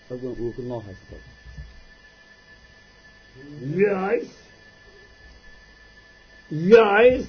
raggan uu ku noo haysto yes yes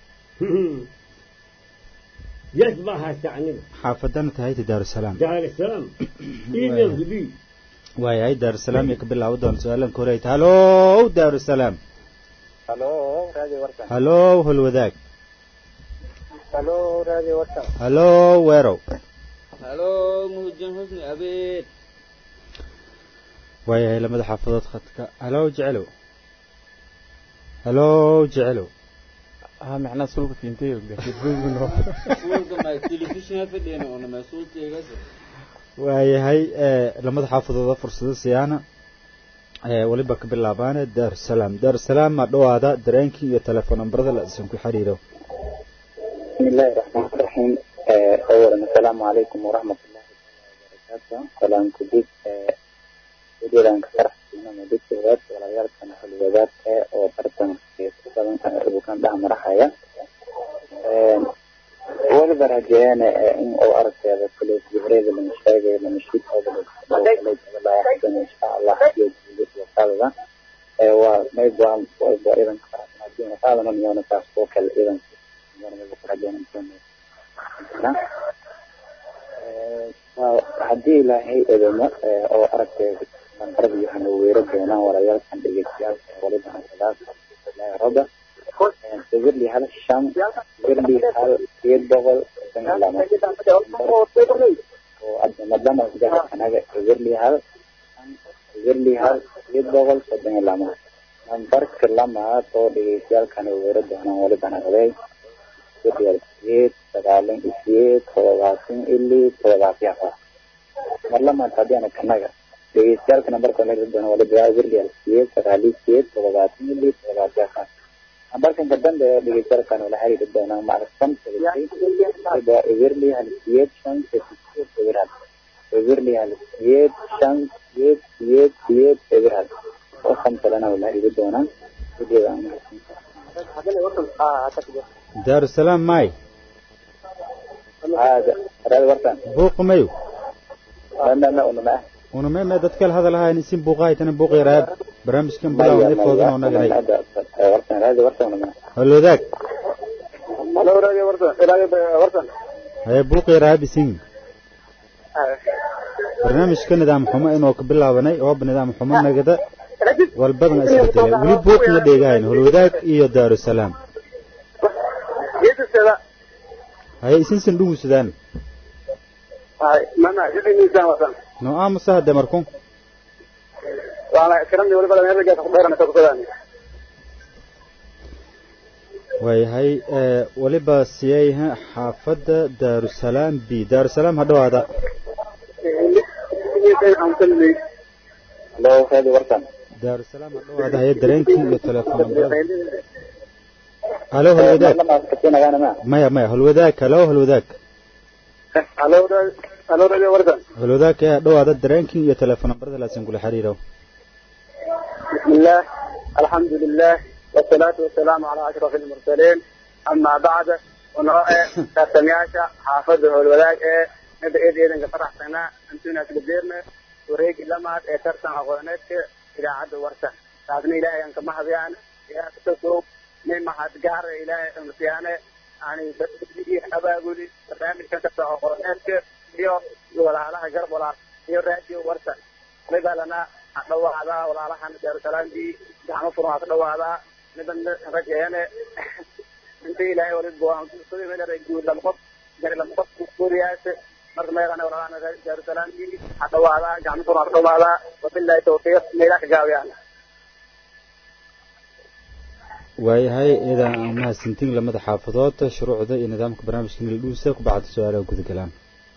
yes baa haysta aniga xaafadana tahayta daarusalaam daarusalaam email gudi waayahay daarusalaam iyo ka bilaabo doona su-aalan ka horeyta halow daarusalaam halo raadi warkan halow holwadaag halo raadi warkan halow weerow halo muhujin xusni abeed waayahay lamada xaafadood khadka halow jecelow halow jecelow ها معناه سلوك تنتهي suulka ma telefishinka fadhiyana ona masuulteegas waayahay lamada xaafadooda fursado siyaana weliba ka bilaabaane daarusalaam daarusalaam ma dhawaada dareenkii iyo telefoon nambarada la isan ku xiriiro بسم الله الرحمن الرحيم آه، أولا السلام عليكم ورحمة الله وبركاته سلام كبير ودير أنك فرح إنما دكت وقت ولا يارك أنا حل وقت أو برتن سلام أبو كان ده مرحيا ولا برجعنا إن أو أرد هذا كل جبريل من الشيء من الشيء هذا لا يحزن إن شاء الله يجوز وقال وما يبغى ويبغى إذا كان هذا من يوم تاسوك إذا haddii ilaahay idimo oo aragtay nambarada waxaana weero doonaan warayaalkan dhegeystayaal waliba hasadaas ilaahay roba sawirli hal shan sawirli hal sideed boqol soddon iyo laba oo madama anaga sawirli hal sawirli hal sideed boqol soddon iyo laba nambarka lamaad oo dhegeystayaalkan weero doonaan waliba naqday sideed sagaalan iyo sideed todobaatan ili todobaatan afar mar lamaad haddii ana kanaga dhegeystayaalka nambarka laga doona waliba wirlial sideed sagaali sideed todobaatan ili todobaatan afar nambarkan ka dambe oo dhegeystayaalkan wala xiriiri doonaa macrafsan waliba wirli hal sideed shan sideed eberhal wirli hal sideed shan sideed sideed sideed eberhal oo kamsalana wala xiriiri doonaa videoda daarusalaam maay هذا هذا ورطان buuqa mayo لا لا لا ولا una meme dad kale hadalahayn isin buuqahaytana buuqi raab barnaamijkan bilaw ifoodan oo naganay هذا ورطان هذا ورطان ولا holwadaag هلا ورطان ورطان هذا ورطان haye buuqi raab isin barnaamijka nidaam xumo inuu ka bilaabanay ooba nidaam xumo nagada walbadana isbedelay weli buuqna dheegahayn holwadaag iyo daarusalaam haye isinsan dhugusudaan mana jidin miisaan wasan no aamusa hade marku waana kiramni waliba meel gaas ku dheerana ka kusodaan waayahay weliba siyayha xaafadda daarusalaam b daarusalaam ha dhawaada halo هذا ورطان daarusalaam ha dhawaada haye dareenkii iyo telefoon nambarada halo holwadaag لما كنت انا ما maya maya holwadaag halo holwadaag halo halo هذا ورطان holwadaag ee ha dhawaada dareenkii iyo telefoon nambarada laasin kula xiriiro بسم الله الحمد لله والصلاة والسلام على أشرف المرسلين أما بعد ونرى تسمياشا حافظه الولاء نبدأ إذ إذن فرح سنة أنتونا تقدرنا وريك لما ترسم أغوانيك إلى عد ورسة تعبني إلهي أنك ما هبيان يا تسوق من ما هتقار إلهي أمسيانة يعني بدي أبا أقولي برنامج كنت تسوق أغوانيك يو ولا لها قرب ولا يو راديو ورسة لذا لنا dhawaadaa walaalahan daarusalaamkii gacmo furan waa ka dhawaadaa nidan rajeene inta ilaahay wali guud lama qof gari lama qof kuriyaase marka meeqana walaalahan daarusalaamkii ha dhawaadaa gacmo furan waa ka dhawaadaa wabillahi tawfiiq meelaa ka gaawiyaan waayahay idan mahadsantiin lamada xaafadood shuruucda iyo nidaamka barnaamijka nildhuusa ku bacda su-aalaha gudagalaan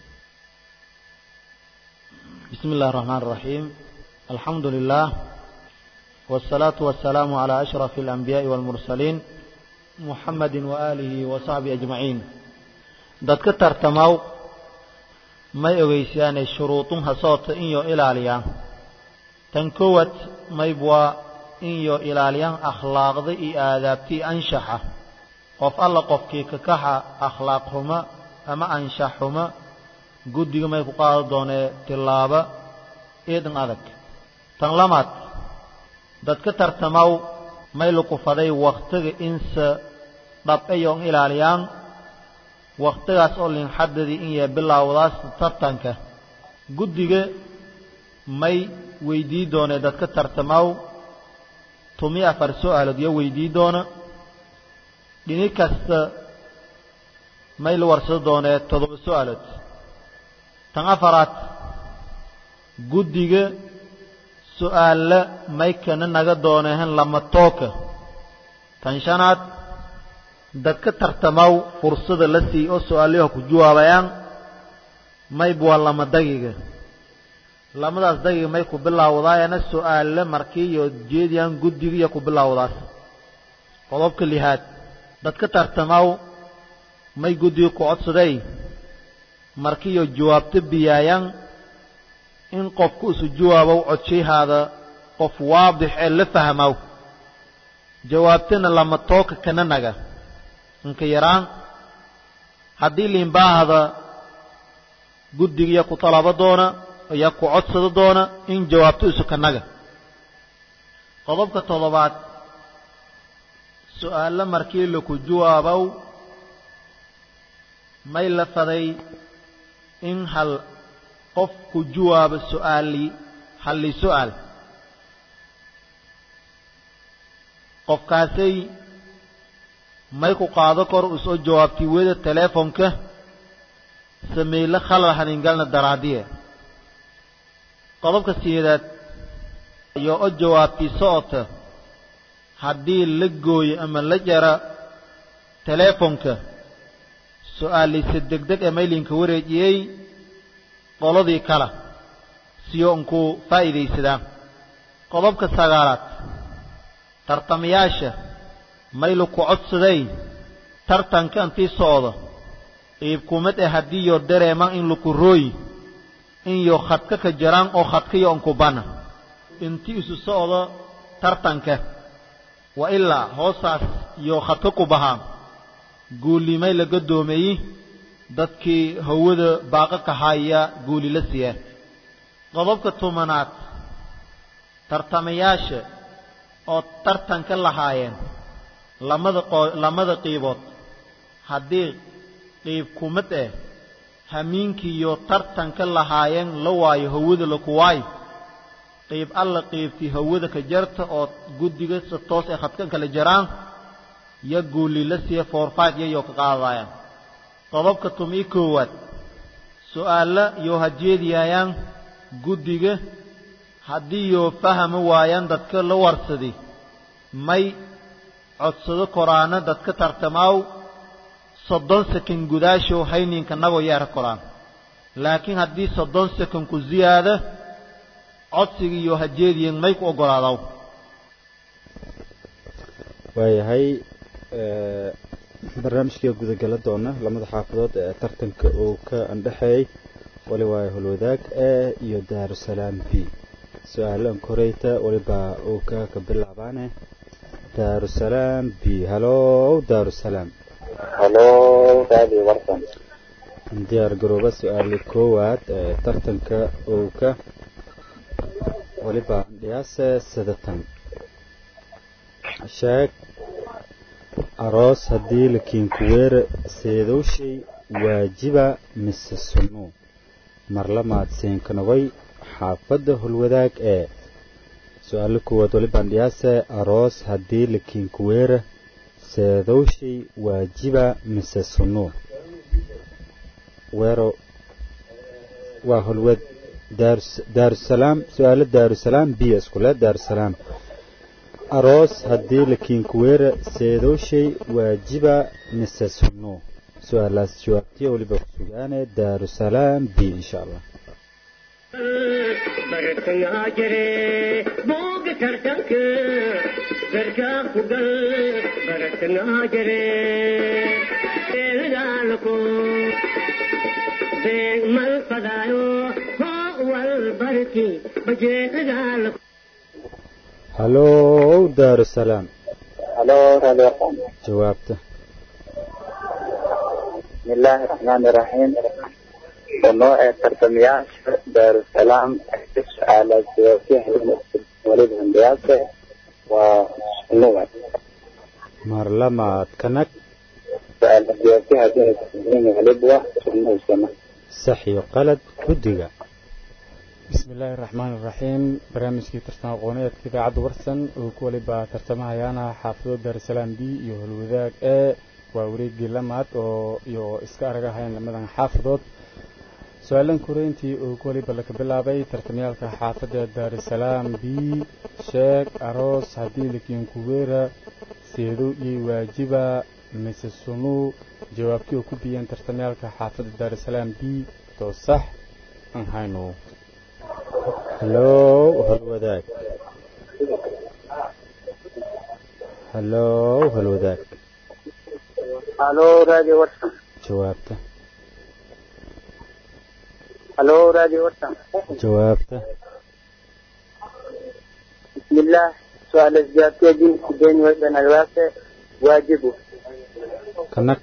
بسم الله الرحمن الرحيم الحمد لله والصلاة والسلام على أشرف الأنبياء والمرسلين محمد وآله وصحبه أجمعين dadka tartamaw may ogeysiyaanay shuruudunha soota inyo ilaaliyaa tan koowaad mayb waa inyo ilaaliyaan akhlaaqda iyo aadaabtii anshaxa qof alla qofkii kakaxa akhlaaq xuma ama anshax xuma guddiga may ku qaada doonee tilaaba eedan adag tan lamaad dadka tartamaw may lukufaday wakhtiga insa dhab'ayoon ilaaliyaan wakhtigaas oo linxadadii in yee bilaawdaas tartanka guddiga may weydii doonee dadka tartamaw tumi afar su'aalood iyo weydii doona dhini kasta may la warsado doonee toddoba su'aalood tan afaraad guddiga su'aalla may kana naga doonehen lama tooka tan shanaad dadka tartamaw fursada la sii oo su'aalayaha ku jawaabayaan mayb waa lama dagiga lamadaas dagiga may ku bilaawdaayana su'aalla markiiyo jeediyaan guddigiiyo ku bilaawdaas qodobka lihaad dadka tartamaw may guddiga ku codsaday markiiyo jawaabto biyaayaan in qofku isu jawaabow codshahaada qof waadix ee la fahmow jawaabtana lama tooka kana naga inka yaraan haddii liinbaahada guddigiya ku talabo doona iyo ku codsado doona in jawaabto isu ka naga qodobka toddobaad su'aalo markii laku jawaabow may la faday in hal qof ku jawaabo su'aali halli su'aal qofkaasay may ku qaado kor usoo jawaabtii weda teleefonka sameyle khalal haningalna daraadiye qodobka sideedaad iyo o jawaabtii socota haddii la gooyo ama la jara teleefonka su'aaliise degdeg ee maylinka wareejiyey qoladii kale siyo unkuu faa'iidaysadaa qodobka sagaalaad tartamayaasha maylu ku codsaday tartanka intii socda qiibkumad ee haddii yo dareemaan in laku rooyi in yo khadka ka jaraan oo khadkayo unku bana intii isu socda tartanka wa ilaa hoosaas iyo khadka ku bahaan guulimay la gadoomeeyi dadkii hawada baaqa ka haya guuli la siiya qodobka tobanaad tartamayaasha oo tartanka lahaayeen lamada qoo lamada qiibood haddii qiib kumad eh hamiinkiiyo tartanka lahaayeen la waayo hawada laku waayo qiib alla qiibtii hawada ka jarta oo guddiga si toos ay khadkan kala jaraan yo guuli la siiya foorfaad yayoo ka qaadayaan qodobka tumii koowaad su'aalla yoo hajeediyaayaan guddiga haddii yoo fahami waayaan dadka la warsadi may codsado koraana dadka tartamaaw soddon sekan gudaashow hayninka nagoo yeera koraan laakiin haddii soddon sekan ku ziyaada codsigii yoo hajeediyen may ku oggolaadaw waayahay barnaamijkii gudagala doona lamada xaafadood ee tartanka uu ka andhexeeyey wali waayo holwadaag e iyo daarusalaam b su-aalan koreyta waliba uu ka ka bilaabaane daarusalaam b halow daarusalaam halo raadi warsan diyaar garooba su-aali koowaad ee tartanka uu ka waliba dhiyaase sidatan sheeg aroos haddii la kiinkuweere seedowshay waajiba mise sunnuu marlamaad seenkanogay xaafadda holwadaag ee su-aalo koowaad walibaan dhiyaase aroos haddii la kiinkuweere seedowshay waajiba mise sunnuu weero waa holwad daarusalaam su-aalo daarusalaam biyo iskule daarusalaam aroos haddii la kiinkuweera seedowshay waajiba mise sunnuu su-aalaas jawaabtiya weliba ku sugaane daarusalaam b insha allah bartangaa jire booga tartanka garkaa ku gal bartangaa jire eelgaalako beeg mal fadaayo hoo wal barki bajeegaalako halow daarusalaam halo raadi warsan jawaabta بسم الله الرحمن الرحيم ونوع ترتمياش دار السلام على سياسي ولد هندسة ونوع mar lamaad kanag سؤال سياسي هذه ولد ونوع sax iyo qalad guddiga بسم الله الرحمن الرحيم barnaamijkii tartan aqooneedka idaacadda warsan oo ku waliba tartamahayaana xaafado daarusalaam b iyo holwadaag e waa wareegii lamaad oo iyo iska aragahayaan lamadan xaafadood su-aalan koreyntii oo ku waliba laga bilaabay tartamyaalka xaafadda daarusalaam b sheeg aroos haddii lakiin kuweera seedo iyo waajiba mise sunuu jawaabtii oo ku biyeen tartamyaalka xaafadda daarusalaam b too sax aan hayno hallow halwadaag hallow halwadaag الو راديو ورسم jawaabta الو راديو ورسم jawaabta بسم الله سؤال الزيادة دين بين وبين الواسع واجبه kanag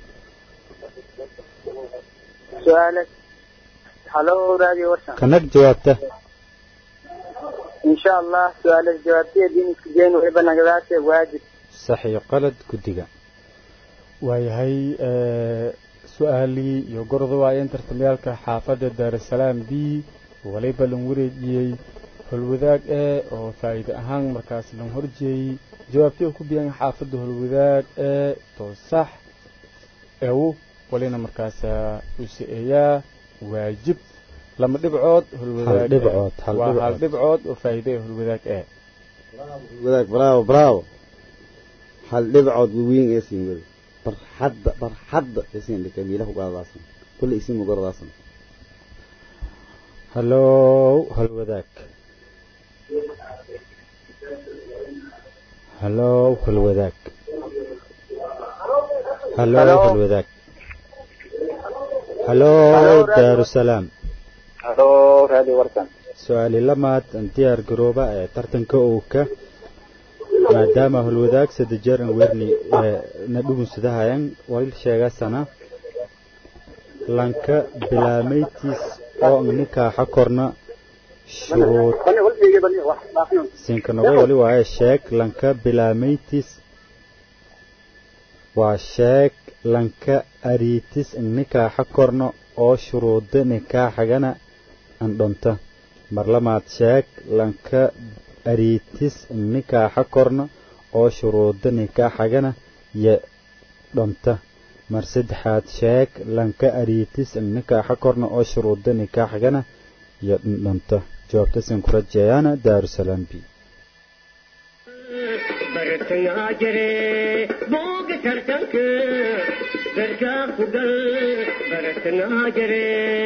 سؤالك الو راديو ورسم kanag jawaabta إن شاء الله سؤال الزيادة دين بين وبين الواسع واجب sax iyo qalad guddiga waayahay su-aalii iyo gorda waayeen tartamyaalka xaafadda daarusalaam b waliba lan wareejiyey holwadaag e oo faa'iide ahaan markaas lan horjeeyey jawaabtii oo ku biyan xaafadda holwadaag e too sax ew walina markaas u si-eeyaa waajib lama dhibcood holwadaag Hal dhibcood, hal waa hal dhibcood. dhibcood oo faa'iide ee holwadaag e wadaag bravo bravo hal dhibcood weyn ee siin wada barxadda barxadda ee siin dhika miilahu gaadaasan kulli isin mugaradaasan hallow halwadaag hallow halwadaag hallow Hello. halwadaag hallow daarusalaam الو راديو ورسم su-aali lamaad aan diyaar garooba ee tartanka owka maadaama holwadaag saddex jeer aan weerni ee na dhugunsadahayan walil sheegasana lanka bilaameytiis oo ang nikaaxa korna shuruud sinkanogo wali waaye sheeg lanka bilaameytis waa sheeg lanka ariitis ang nikaaxa korna oo shuruuda nikaaxagana an dhonta mar lamaad sheeg lanka ariitis ang nikaaxa korna oo shuruuda nikaaxagana ya dhonta mar saddexaad sheeg lanka ariitis ang nikaaxa korna oo shuruuda nikaaxagana ya dhonta jawaabta sin ku rajeeyaana daarusalaam b bartayaa jire booga tartanka gargaa ku gal bartanaa jire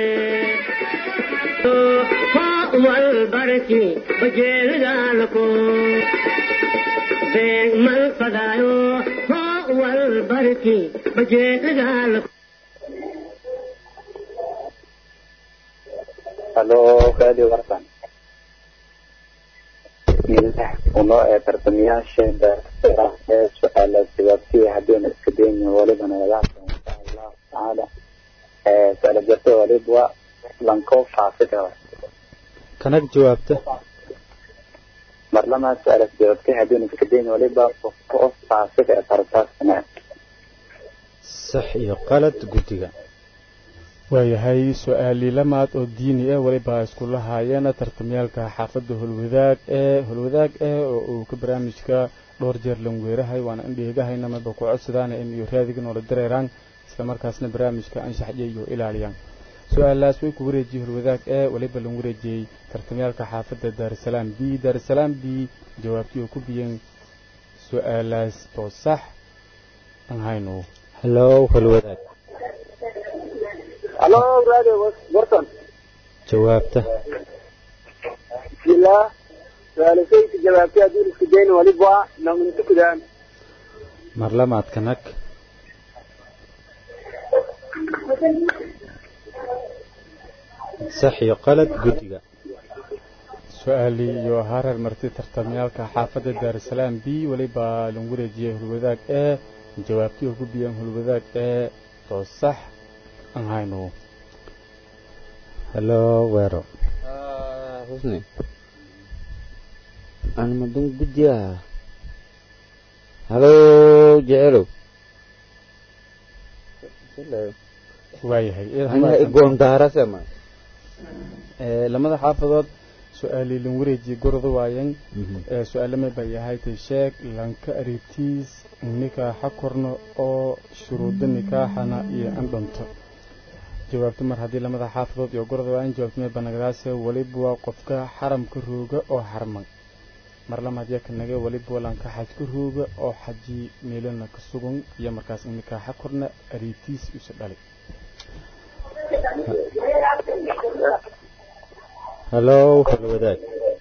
wal barki bajeelgaalako beeg mal fadaayo wal barki bajeelgaalako الو راديو ورسم بسم الله ونوع ترتمياش سؤال الزيادة هدين اسكدين ولدنا ولاك إن شاء الله تعالى آه، سؤال الزيادة ولد و لنكو فاسد kanag jawaabta مرلما سؤال الزيادة هدين اسكدين ولد و فاسد ترتاس sax iyo qalad guddiga waayahay su-aalii lamaad oo diini ah weliba iskula haayeena tartamyaalka xaafadda holwadaag ee holwadaag eh oo uu ka barnaamijka dhowr jeer lanweerahay waana in dheegahayna maba ku codsadaan in iyo raadiga noola dareeraan isla markaasna barnaamijka anshaxya iyo ilaaliyaan su-aalaas way ku wareejiyey holwadaag ee weliba lan wareejiyey tartamyaalka xaafadda daarusalaam b daarusalaam b jawaabtii oo ku biyeen su-aalaas oo sax aan hayno hallow halwadaag الو راديو ورسم jawaabta بسم الله سؤال سيد جوابتي هدين اسكدين ولد و نغن تكدان mar lamaad kanag sax iyo qalad guddiga su-aalii iyo hareer marti tartamyaalka xaafadda daarusalaam b weliba lan wareejiyey hulwadaag ee jawaabtii oo ku biyeen hulwadaag ee too sax aan hayno halo weero husni ana madun guddiya halo jecelow waayahay aniga igoondaarasema Ee, lamada xaafadood su-aalii lan wareejiye gorda waayan ee su-aalama bay yahay tay sheeg lanka aritiis nikaaxa korno oo shuruudo nikaaxana iyo andhanto jawaabto mar haddii lamada xaafadood iyo gorda waayan jawaabto may banagdaase weliba waa qofka xaramka rooga oo xarman mar lamaad yaa kanaga weliba waa lanka xajka rooga oo xaji meelana ka sugan iyo markaas in nikaaxa korna aritiis isu dhalay halo halwadaag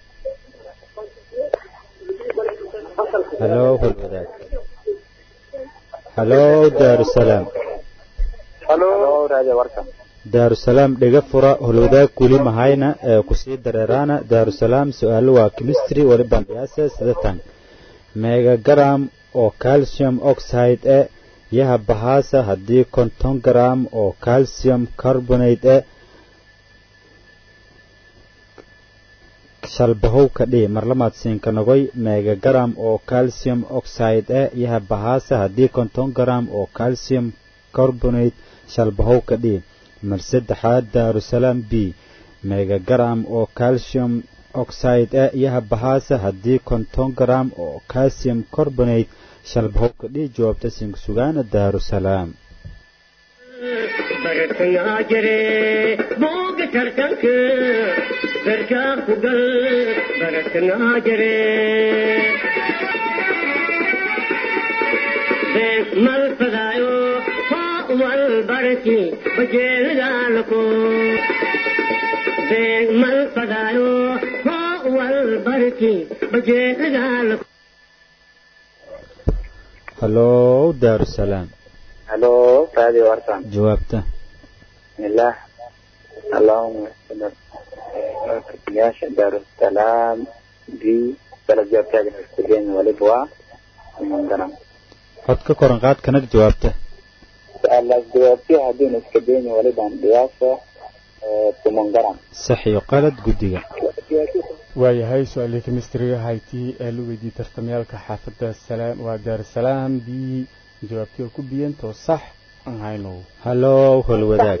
halo halwadaag halo daarusalaam halo raadiyo warka daarusalaam dhega fura holwadaag kuli mahayna ee kusii dareeraana daarusalaam su-aalo waa chemistry waliban dhiyaase sidatan megagram oo calcium oxide e yaha bahaasa haddii konton gram oo calcium carbonate e shalbahow ka dhii marlamaad siinka nogoy megagram oo calcium oxide e yaha bahaasa haddii konton gram oo calcium carbonate shalbahow ka dhii mar saddexaad daarusalaam b megagram oo calcium oxide e yaha bahaasa haddii konton gram oo calcium carbonate shalbahow ka dhii jawaabta siinka sugaana daarusalaam bartayaa jire booga tartanka darkaa ku gal bartayaa jire been mal fadaayo faa wal barki bajeelidaalako been mal fadaayo faa wal barki bajeelidaalako halo daarusalaam halo raadiyo warka jawaabta bismillah allahuma yaasha daarusalaam b dalab jawaabtaaga iskugen waliba waa imangaran cod ka koran qaad kanag jawaabta su-aalaas jawaabtiya haddiina iska deyni walibaan dhiyaasa tumangaran sax iyo qalad guddiga waayahay su-aalii kemistriga haytii ee la weydiiyey tartamayaalka xaafadda salaam waa daarusalaam b jawaabtii oo ku biyantoo sax aan hayno halo holwadaag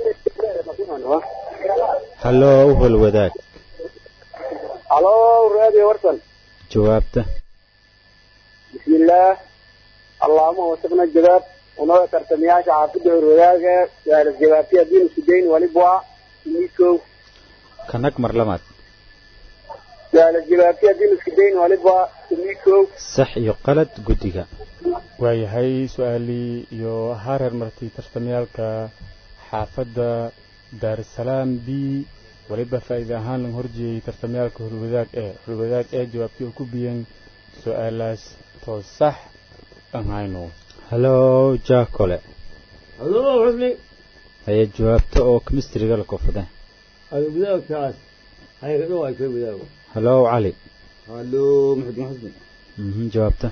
halo holwadaag halo raadiyo warsan jawaabta bismillaah allahuma wasaqna jawaab unoo tartamayaasha xaafidda horwadaaga su-aalas jawaabtiya haddiina isku deyni waliba waa mikow kanag mar lamaad su-aalas jawaabtiya haddiina isku deyni waliba waa mikow sax iyo qalad guddiga waayahay su-aalii iyo hareer martay tartamayaalka xaafadda daarusalaam b weliba faa'iide ahaan laga horjeeyey tartamayaalka horwadaag ee horwadaag ee jawaabtii oo ku biyan su-aalaas too sax aan hayno halo jaakole halo xusni haya jawaabta oo kemistriga la kofade ada wadaagtaas hayga dhow ay ka wadaago halo cali halo maxamed xusni mhm jawaabta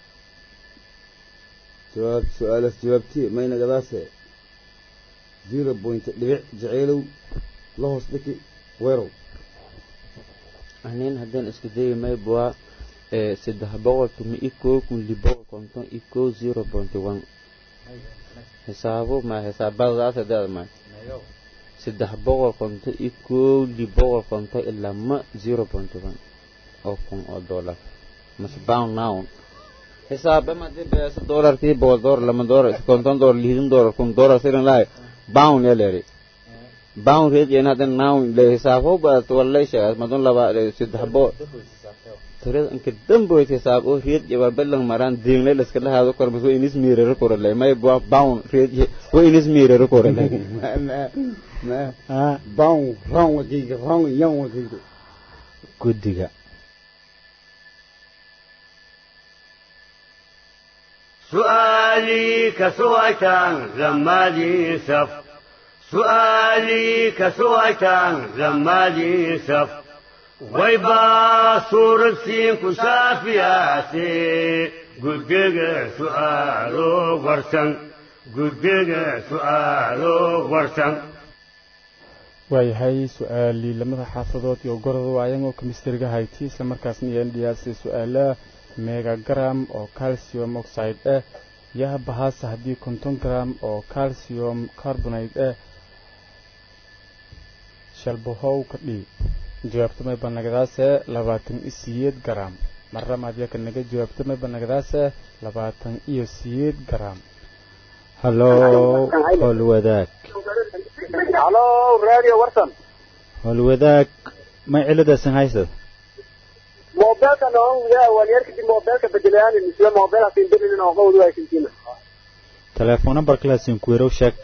jawaab su-aalaas jawaabtii mayna gadaase zero point dhibic jaceylow la hoos dhiki weerow anin haddaan isku dayi mayb waa saddex boqol tumi i kow kun li boqol konton i kow zero point one xisaabo ma xisaabadaas hadaad ma saddex boqol konton i kow li boqol konton ilaa ma zero point one oo kun oo dollar mase pound noun xisaabe madi beesa dollarkii boqol dollar lama dollar konton dollar lihidin dollar kun dollar sirin lahay pound eleri pound reed yana hadan noun le hisaabo baad wallay sheegas madun laba saddex boqol toreda inka damboyd hisaab oo reed jaba belang maran dingle laska lahaado kormas wa inis miirero koralay may bua pound reed wa inis miirero koralay bawn ran wakiga ran yan wakiga guddiga سؤالي كسويتان لما لي سف سؤالي كسويتان لما لي سف ويبا صور السين كسافياتي قدق سؤالو ورسن قدق سؤالو ورسن waayahay su-aalii lamada xaafadood iyo gorod waayan oo kemistriga hayti isla markaasna iyo ndhiyaasi su-aalaha megagram oo calcium oxide ah yaha bahaasa haddii konton gram oo calcium carbonate ah shalbahow ka dhii jawaabtamay banagadaase labaatan iyo siyeed gram maramaad yaka naga jawaabtamay banagadaase labaatan iyo siyeed gram hallo howlwadaag halo radio warsan howlwadaag may ciladaasan haysad mobilka noon widaa waliyar kadib mobilka bedelayaan misle mobil hasin delinin oo qawdu haysantiina telefoon number kalaasin kuwerow sheeg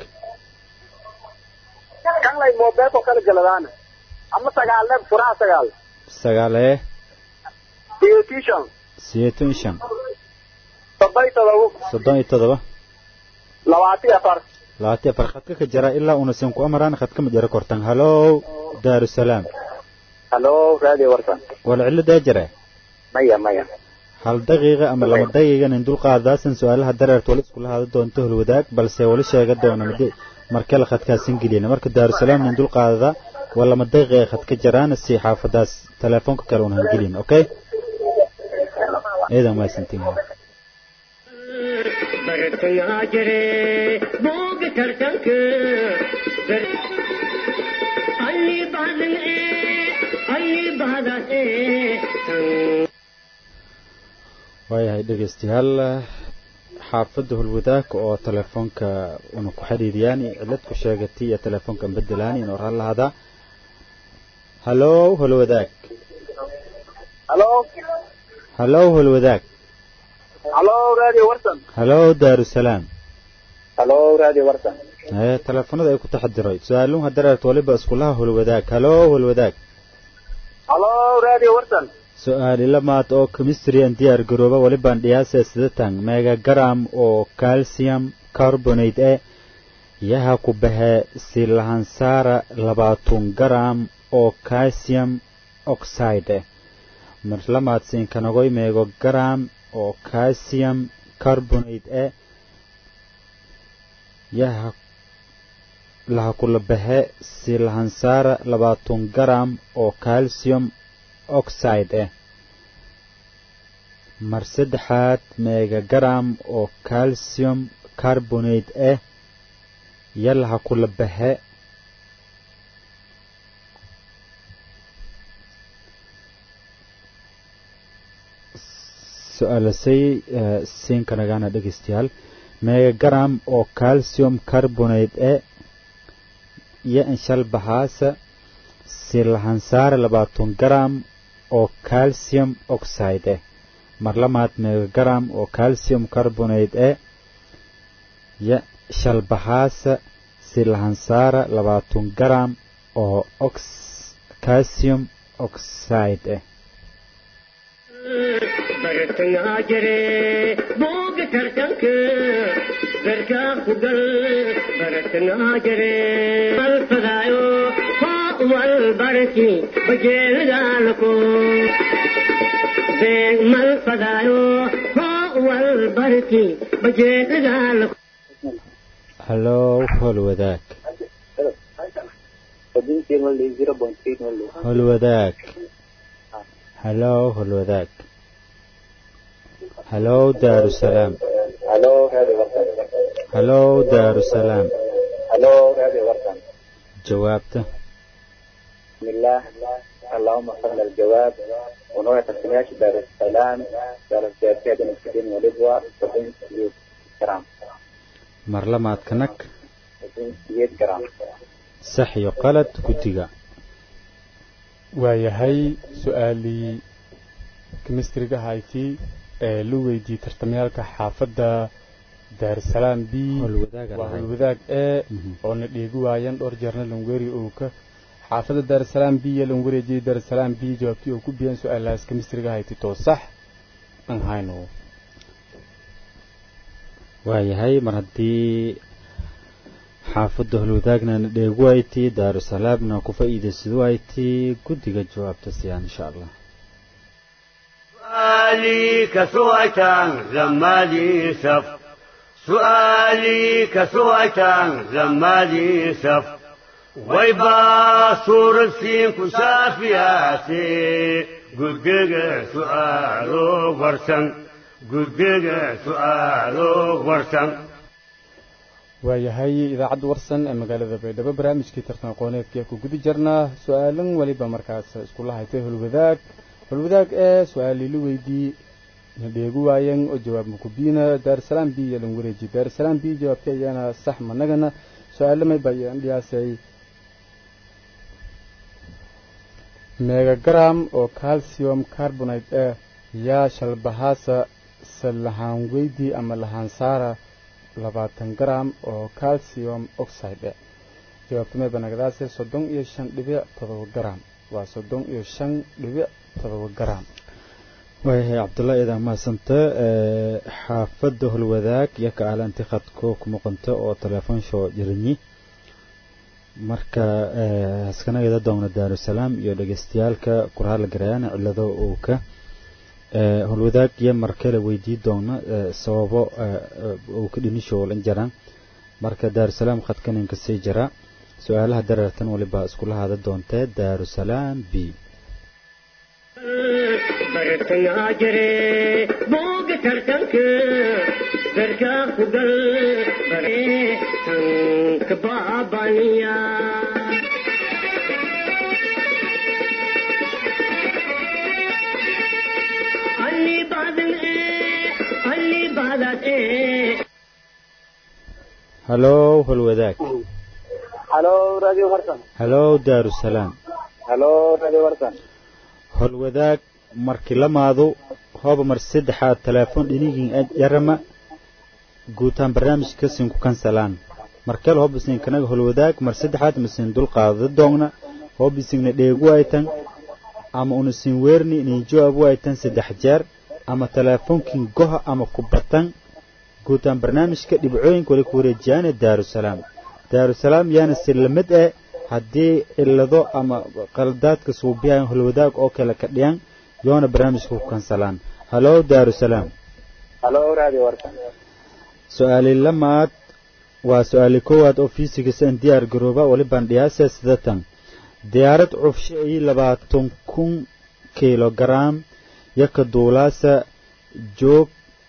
kan lay mobilka oo kala galadaana ama sagaal leeb furaha sagaal sagaalee biotition sideetan iyo shan todoba iyo todoba soddon iyo todoba labaatan iyo afar labaatan iyo afar khadka ka jara ilaa unasan ku amaraan khadka ma jara kortan hallow daarusalaam halo radio warsan wala ciladaa jara maya maya hal daqiiqa ama laba daqiiqan in dulqaadaasan su-aalaha dareerta wali iskula haada doonto holwadaag balse wali sheega doona mid markale khadkaasin gelina marka daarusalaam in dulqaadada waa lama daqiiqa khadka jaraana si xaafadaas telefoonka kale unahan gelin okay ciidan mahadsantiin bartayaa jire booga tartanka alli baadan ee alli baadaas ee waayahay dhegeystayaal xaafadda holwadaag oo telefoonka una ku xidhiidiyaan cilad ku sheegatay iyo telefoonka bedelaan in oran lahada hallow holwadaag halo hallow holwadaag halo radio warsan hallow daarusalaam halo radio warsan ee telefoonada ay ku taxadiray su-aaluhu dareerta waliba iskulaha holwadaag hallow holwadaag halo radio warsan su-aali lamaad oo chemistry an diyaar garooba walibaan dhiyaasa sidatan megagram oo calcium carbonate e yaha ku baxe silahansaara labaatan garam oo calcium oxide eh mar lamaad siinkanagoy megogram oo calcium carbonate e yaha laha kula baxe silahansaara labaatan garam oo calcium oxide eh mar saddexaad megagram oo calcium carbonate ah yalaha kula baxe su-aalasay siinkanagaana dhegeystayaal megagram oo calcium carbonate eh iyo inshal baxaasa silahansaare labaatan garam oo calcium oxide eh mar lamaad megagram oo calcium carbonate eh iyo shalbahaasa silahansaara labaatan garam oo ox calcium oxide eh bartayaa jire booga tartanka garkaa ku gal bartayaa jire alfadaayo hoo wal barki bajeelidaalko beeg mal fadaayo hoo wal barki bajeelidaalko hallow holwadaag holwadaag hallow holwadaag hallow daarusalaam halo radio warsan hallow daarusalaam halo radio warsan jawaabta بسم الله اللهم صل الجواب ونوع تسمياش دار السلام دار السياسية بين السكين والإبوة وبين سيد كرام mar lamaad kanag وبين سيد كرام sax iyo qalad guddiga waayahay su-aalii kemistriga hayti ee la weydiiyey tartamayaalka xaafadda daarusalaam b Howlwadaaga waa lahayd. howlwadaag ee Mhm. oo na dheegi waayeen dhowr jeerna langweri uu ka xaafadda daarusalaam b iyo langwereejiyey daarusalaam b jawaabtii uu ku biyeen su-aalahaas kemistriga hayti too sax aan hayno waayahay mar haddii xaafadda holwadaagna na dheegu ayti daarusalaamna ku faa'iidaysadu ayti guddiga jawaabta siyaan insha allah سؤالي كسويتان لما لي سف سؤالي كسويتان لما لي سف waybaa suuradsiinku saafiyaase guddiga su'aalo warsan guddiga su'aalo warsan waayahay idaacadda warsan ee magaalada baydhabo barnaamijkii tartan aqooneedkii ku guda jirnaa su-aalan weliba markaas iskula haytay holwadaag holwadaag ee su-aaliili weydii na dheegu waayan oo jawaab makubiina daarusalaam b iyo lan wareeji daarusalaam b jawaabtay ayaana sax managana su-aalamay bayaan dhiyaasay megagram oo calcium carbonate eh yaa shalbahaasa salahaan weydii ama lahaan saara labaatan gram oo calcium oxide eh jawaabta may banagadaase soddon iyo shan dhibic todoba gram waa soddon iyo shan dhibic todoba gram waayahay cabdulla idaa mahadsanta xaafadda holwadaag iyo ka aalanti khadko ku muuqanta oo telefoon shoo jirinyi marka haskanagada doona daarusalaam iyo dhegeystayaalka kurhaala garayaan cilado uu ka holwadaag iyo markale weydii doona sababo uu ka dhinishoolan jaraan marka daarusalaam khadkaninka sii jira su-aalaha dareertan waliba iskula hada doontee daarusalaam b bartangaa jire booga tartanka darkaa ku gal bare tanka baabaniya alli baadan ee alli baadad ee halow holwadaag halo radio warsan halow daarusalaam halo radio warsan holwadaag markii lamaadu hooba mar saddexaad teleefon dhinigin yarama guutaan barnaamijka sinku kansalaan markel hoobisin kanaga holwadaag mar saddexaad masin dul qaadada doogna hoobisingna dheegu aytan ama unasin weerni inin jawaabu aytan saddex jeer ama teleefonkin goha ama kubatan guutaan barnaamijka dhibcooyinka wali ku wareejiyaana daarusalaam daarusalaam yaana sillamid eh haddii cilado ama qaldaadka suubiyahan holwadaag oo kale ka dhiyan yoona barnaamijka ku kansalaan halow daarusalaam halo radio warsan su-aali lamaad waa su-aali koowaad oo fiisigas aan diyaar garooba walibaan dhiyaasa sidatan diyaarad cufshe ay labaatan kun kilogaram yaka duulaasa joog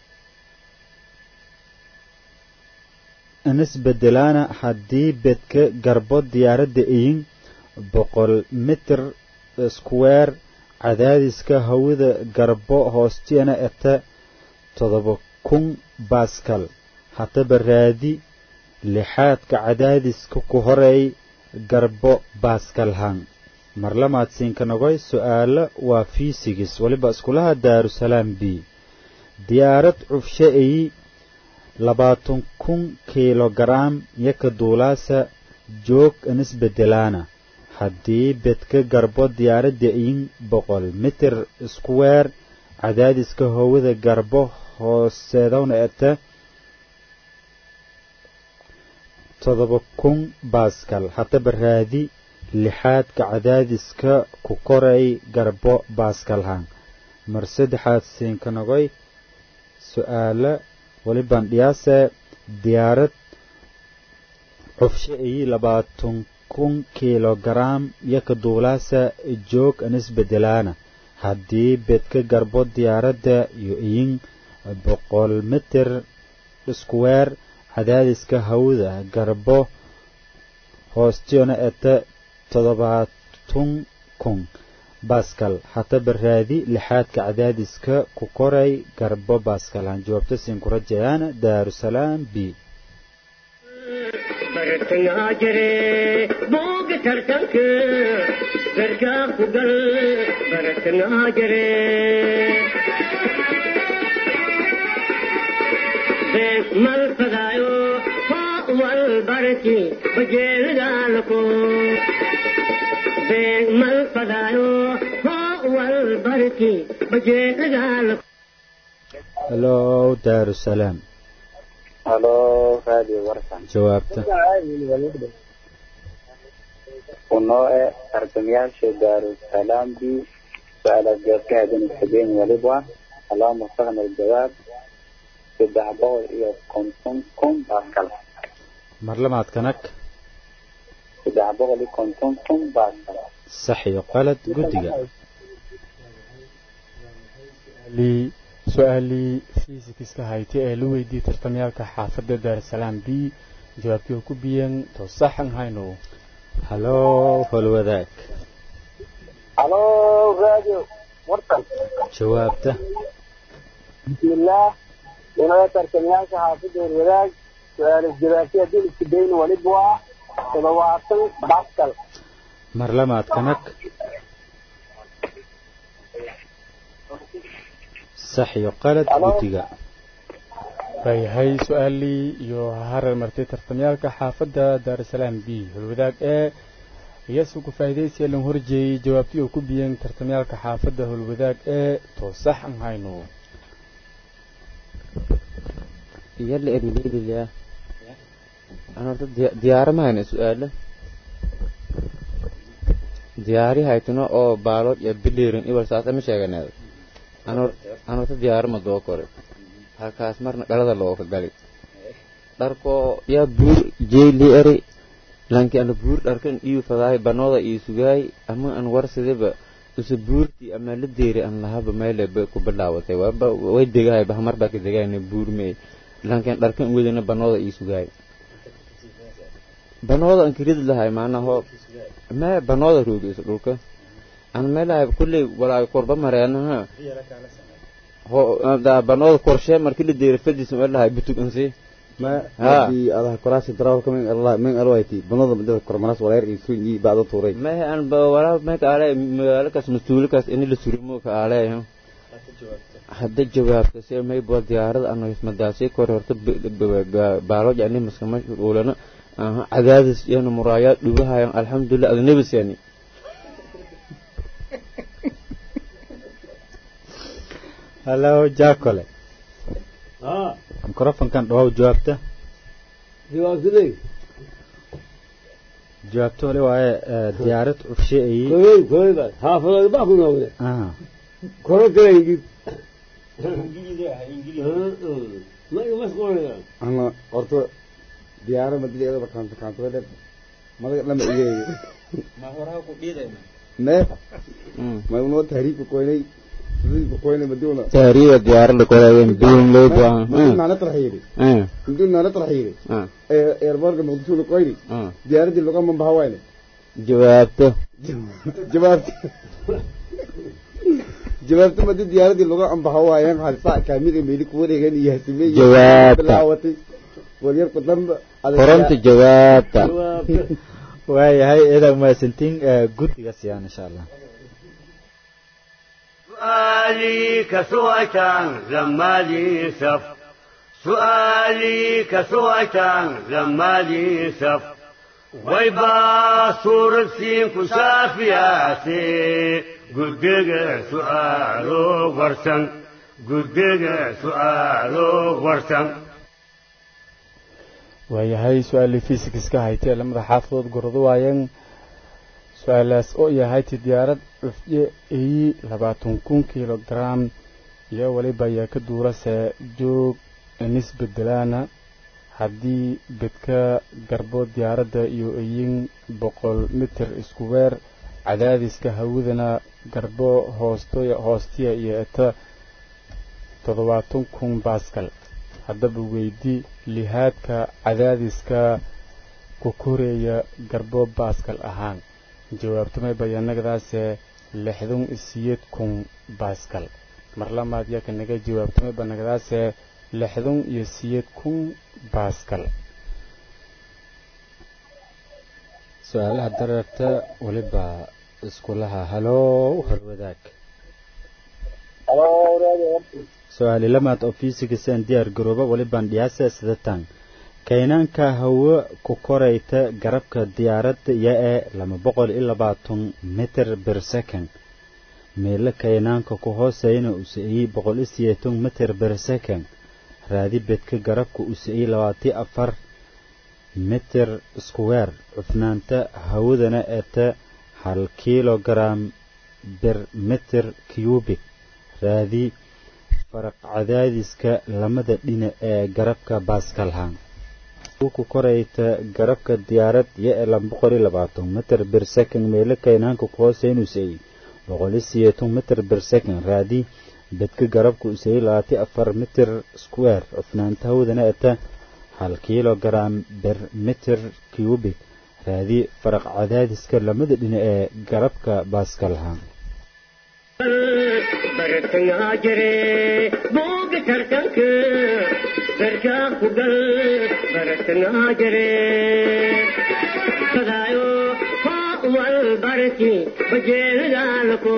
inisbedelaana haddii bedka garbo diyaaradda iyin boqol mitir square cadaadiska hawada garbo hoostiyana eta todoba kun baskal haddaba raadi lixaadka cadaadiska ku horeey garbo baaskalhan marlamaad siinka nogoy su-aalo waa fiisigis weliba iskulaha daarusalaam b diyaarad cufshe ayi labaatan kun kilogaram yaka duulaasa joog inisbedelaana haddii bedka garbo diyaaradda iyin boqol mitir square cadaadiska howada garbo hooseedowna eta todoba kun baskal haddaba raadi lixaadka cadaadiska ku koray garbo baaskalhan mar saddexaad siinka nogoy su-aalo walibaan dhiyaase diyaarad cufshe iyi labaatan kun kilogaram yaka duulaasa joog anisbedelaana haddii bedka garbo diyaaradda iyo iyin boqol mitir square cadaadiska hawada garbo hoostiyona eta toddobaatun kun baskal haddaba raadi lixaadka cadaadiska ku koray garbo baskalaan jawaabta siin ku rajayaana daarusalaam b bartangaa jire booga tartanka darkaa ku gal bartangaa jire bees mal fadaayo hoo wal barki bajeelidaalako bees mal fadaayo hoo wal barki bajeelidaalako halow daarusalaam halo radio warsan jawaabta unoo e tartamayaasha daarusalaam b su-aalaad jawaabka hadan xigeen waliba allahuma fahna aljawaab saddex boqol iyo konton kun baskal marlamaad kanag saddex boqol iyo konton kun baasal sax iyo qalad guddiga lii su-aalii fiisikiska haytay ee la weydiiyey tartamyaalka xaafadda daarusalaam b jawaabtii oo ku biyeen to saxan hayno haloo holwadaag halo radio wartan jawaabta bismillaah inoo tartamayaasha xaafadda horwadaag su-aalas jawaabtay haddii isku dayno waliba waa toddobaatan baskal mar lamaad kanag sax iyo qalad Halo. guddiga waayahay su-aalii iyo harar martay tartamyaalka xaafadda daarusalaam b holwadaag ee iyasoo ku faa'iidaysiya lan horjeeyey jawaabtii oo ku biyeen tartamyaalka xaafadda holwadaag ee to saxan hayno يلا ابن ليلي يا أنا دي- ديار ما هنا سؤال دياري هايتنا أو بالوت يا بليرن إيوال ساعة مش هيجنا أنا أنا ديار ما دو كوري هالكاس مرنا قلدا لو كقالي داركو يا بور جي لي أري لانكي أنا بور داركن إيو فضاي بنوضة إيو سجاي أما أنا ورثة ذا use buurtii ama la deeri aan lahaba meele bay ku bilaawatay waaba way degahay bah mar baa ka degayna buur mee laakiin dharkan wadana banooda ii sugaay banooda aan kirid lahay maanaho me banooda roogeyso dhulka aan meelahay kulley walaa korba mareenaha ho da banooda korshe markii la deeri fadis meelahay butug ansi ما ها. هذه هذا كراسي دراو كمان الله من الوايتي بنظم ده كرماناس ولا يرجع يسوي بعد طوري mehe aan ba walaa meeka ale magaalakaas mas-uulikaas ini la surimo ka ale hadda jawaabta si may bua diyaarada ano ismadaasi kor horta baalooj ani maskama shuulana aha cadaadis iyana muraayaad dhugahayan alxamdulilah adnebis yani hallo jaakole ها mikrofonkan dhawow jawaabta jawaabtadey jawaabta wali waaye ee, diyaarad cufsheeyey koyoy koyoy baa xaafadooda baa ku noqde ah koro kale ingid ma iga masquulaya أنا قرطو ديارة ما تدري هذا كانت كانت ولا ما لما إيه ما ما يقولون تهريب كويني تهريب كويني بدونا taariida diyaarada korayen duun loo بدون baa ما نطرح يري بدون ما نطرح يري إيربورك مقدسون كويني ديارة دي اللغة من بهوايني jawaabto جوابت جوابت ما دي ديارة دي اللغة من بهوايان هل ساعة كاميرا ميلك وري غني يهتمي جوابت. بلاوتي وريرك دم koronta jawaabta waayahay idan mahadsantiin ee, guddiga siyaan insha allah سؤالي كسوءة زمالي سف سؤالي كسوءة زمالي سف ويبا صور السين كسافياتي قدق سؤالو ورسن قدق سؤالو ورسن waayahay su-aalii fiisikiska haytay lamada xaafadood gordo waayeen su-aalaas oo yahayti diyaarad cufye eyi labaatan kun kilogram iyo weliba ayaa ka duurase joog nisbedelaana haddii bedka garbo diyaaradda iyo eyin boqol mitir isku weer cadaadiska hawadana garbo hoostoya hoostiya iyo eta toddobaatan kun baskal haddaba weydi lihaadka cadaadiska ku koreeya garbo baaskal ahaan jawaabtamay bayaanagadaase lixdan isiyeed kun baaskal mar lamaad yaa kanaga jawaabtamay banagadaase lixdan iyo siyeed kun baaskal su-aalaha dareerta weliba iskulaha halow horwadaag halo radio wartan su-aali lamaad oo fiisigisan diyaar garooba welibaan dhiyaasa sidatan kaynaanka hawo ku korayta garabka diyaaradda iyo ee laba boqol iyo labaatan mitir bir second meelo kaynaanka ku hooseyna uu siciyey boqol iyo sideetan mitir bir second raadi bedka garabka uu siciyey labaatiyo afar mitir square cufnaanta hawadana eta hal kilogram bir mitir cubic raadi faraq cadaadiska lamada dhinac ee garabka baaskalhaan ku korayta garabka diyaarad iyo elan boqol iyo labaatan mitir bir second meelo kaynaanka ku hooseyn usay boqol iyo sideetan mitir bir second raadi bedka garabka usay labaati afar mitir square cufnaanta hawdana eta hal kilogram bir mitir cubic raadi faraq cadaadiska lamada dhinac ee garabka baaskalaha bartangaa jire booga tartanka garkaa ku gal bartangaa jire fadaayo hoo wal barki bajeelagaalako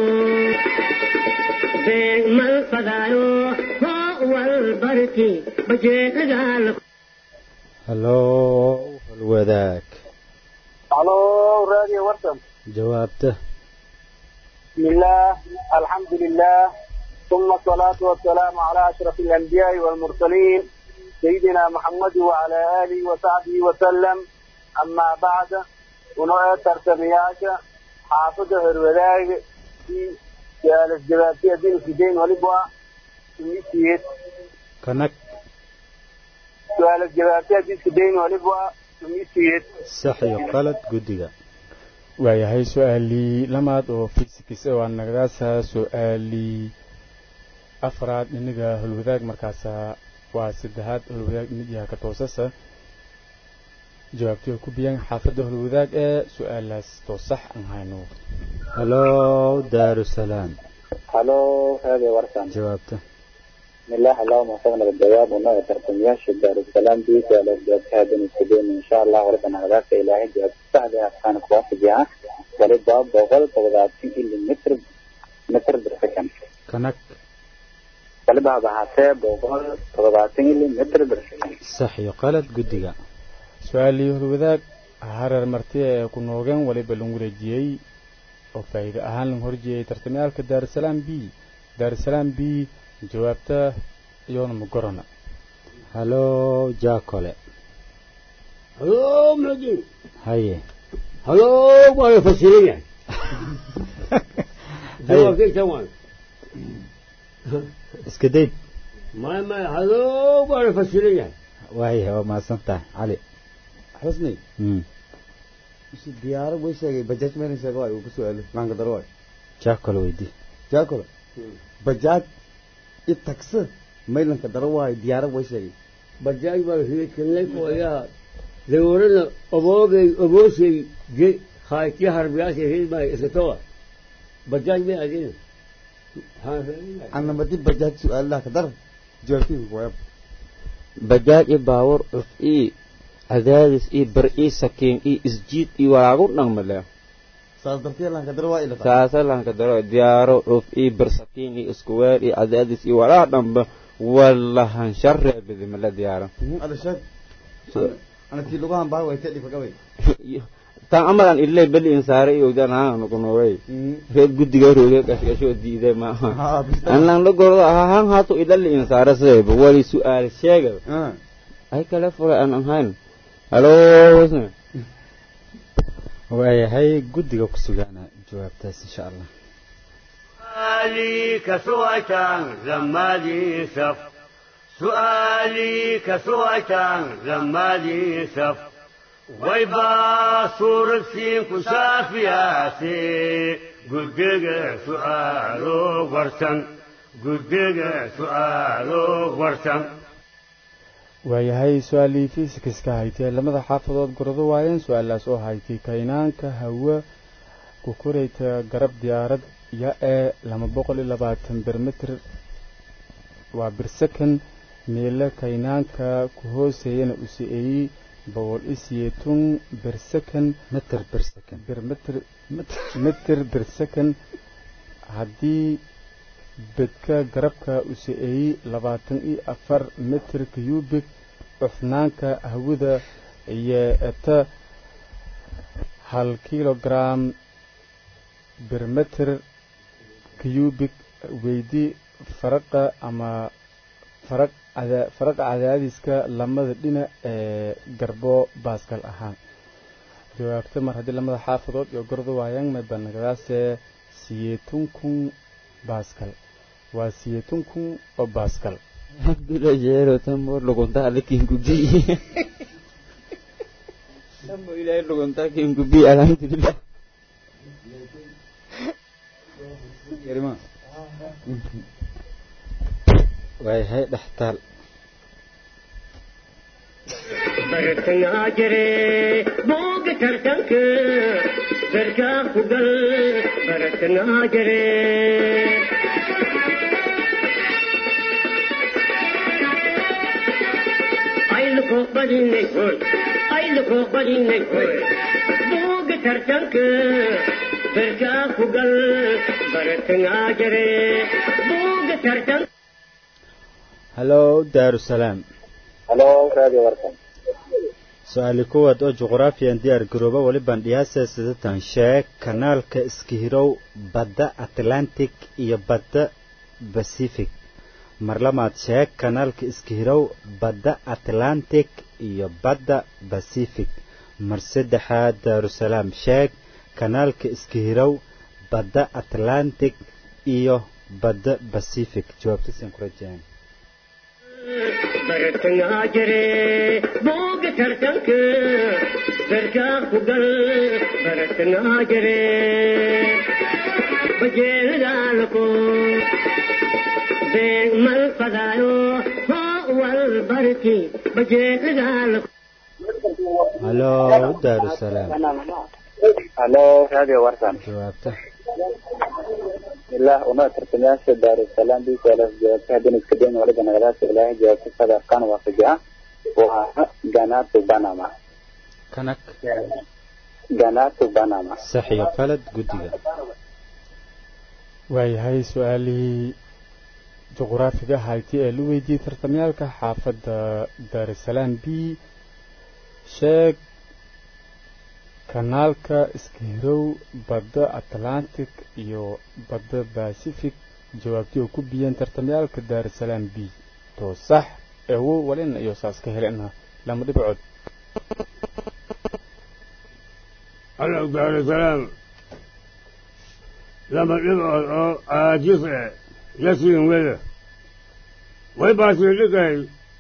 beeg mal fadaayo hoo wal barki bajeelagaalako hallo halwadaag الو راديو ورسم jawaabta بسم الله الحمد لله ثم الصلاة والسلام على أشرف الأنبياء والمرسلين سيدنا محمد وعلى آله وصحبه وسلم أما بعد ونوع ترتمياش حافظ هروداج في جالس جباتي الدين في دين ولبوا سميسيت kanag جالس جباتي الدين في دين ولبوا سميسيت sax iyo qalad guddiga waayahay su-aalii lamaad oo fisikis waa nagadaasa su-aalii afraad iniga holwadaag markaasa waa saddexaad holwadaag inidyaha ka toosasa jawaabtii ku biyan xaafadda holwadaag ee su-aalaas toosax aan hayno hallo daarusalaam هلو هذا ورسم jawaabta بسم الله اللهم وفقنا بالجواب ونوع ترتمياش دار السلام دي على الجواب هذا نستدين إن شاء الله وربنا غلاك إلهي جواب سهل أفكان كواس جاء ولد باب بغل تغذاتي إلي متر متر برسكن kanag ولد باب حساب بغل تغذاتي إلي متر برسكن sax iyo qalad guddiga su-aalii holwadaag hareer marti ee ku noogeen waliba lagu wareejiyey oo faa'iido ahaan lagu horjeeyey tartamyaalka daarusalaam b daarusalaam b jawaabta iyoona magorana hallo jaakole halo maxudiin haye halo waa la fasiran yahay jawaabkayta waan iska dayd maya maya halo waa la fasiran yahay waaya waa mahadsan tahay cali xusni Mm. si diyaarad way sheegay bajaaj mayna sheega waay uu ku su'aalo maanka daro waay jaakole weydii jaakolo bajaaj i tagsi maylanka daro waay diyaarad way sheegay bajaaj baa hiikanlayko ayaa dawarana oboogay obooshay je hayti harbiyaasha hilmay iskatowa bajaaj bay adina anamadi bajaaj su'aalaha ka dar jawaabtiisa kuwaya bajaaj iyo baawur cuf ii cadaadis ii bar ii sakiin ii isjiid ii walaagu dhaqmale saas dartiya lanka daro waa ila saasa lanka daro diyaaro cuf ii bar sakiin ii iskuweer ii cadaadis ii walaa dhamba wallahan sharree bidimala diyaaro ada sheeg ana tii lugahan baa way tedhi fagabay tan amalan ilay bali insaare iyo ogdaan haan nukunuuray reer guddiga rooge gashgasho diiday ma anlan la gordo ahaan haato idali insaare sidayba wali su'aal sheega ay kale fulay aan ahayn halo wasna waayahay guddiga ku sugaana jawaabtaas insha allah سؤالي كسوأتان زمالي سف سؤالي كسوأتان زمالي سف ويبا صورة سين كسافياتي قدق سؤالو ورسن قدق سؤالو ورسن waayahay su-aalii fiisikiska haytee lamada xaafadood gorado waayeen su-aalaas oo haytay kaynaanka hawa ku korayta garab diyaarad ya ee lama boqol iyo labaatan bermitr waa birsakan meelo kaynaanka ku hooseeyana u si-eeyey boqol iyo siyeetun birsakan mitir bir second birmitr mitir birsakan haddii bedka garabka u si-eeyey labaatan iyo afar mitir cubik cufnaanka hawada iyo eta hal kilogram birmitr cubic weydi faraqa ama faraq cada faraqa cadaadiska lamada dhinac ee garbo baaskal ahaan jawaabta mar haddii lamada xaafadood iyo gordo waayaan mabanagadaase siyeetun kun baaskal waa siyeetun kun oo baaskal abdula jeero tamor lugunta alikin kugiyi Namo ilaahay dhuguntaa kiin gubi alhamdulillah. yarima waayahay dhextaal bartangaa jire booga tartanka garkaa ku gal bartangaa jire ayluko badinay hoy ayluko badinay hoy booga tartanka garkaa ku gal bartangaa jire booga tartanka hallo daarusalaam halo radio warkan su-aali kuwaad oo juqraafiyan diyaar garooba welibaan dhiyaasa sidatan sheeg kanaalka iskihirow badda atlantic iyo badda pacific mar lamaad sheeg kanaalka iskihirow badda atlantic iyo badda pacific mar saddexaad daarusalaam sheeg kanaalka iskihirow badda atlantic iyo badda pacific jawaabtasan ku rajaan bartangaa jire booga tartanka garkaa ku gal bartangaa jire bajeelidaalako beeg mal fadaayo hoo wal barki bajeelidaalako hallo daarusalaam halo radio warkan jawaabta ilaa una tartamayaasha daarusalaam bisalas jawaabta haddana iska dayn waliba nagadaasa ilaahay jawaabta sadarkan waafajica waa ganatu banama kanag ganatu banama sax iyo qalad guddiga waayahay su-aalihii juqraafiga hayti ee la weydiiyey tartamyaalka xaafadda daarusalaam b sheeg kanaalka iskihirow badda atlantic iyo badda pacific jawaabtii oo ku biyeen tartamyaalka daarusalaam b to sax ewo walina iyo saas ka helena lama dhibcood halo daarusalaam lama dhibcood oo caajis eh yasiin weda way baasii dhigay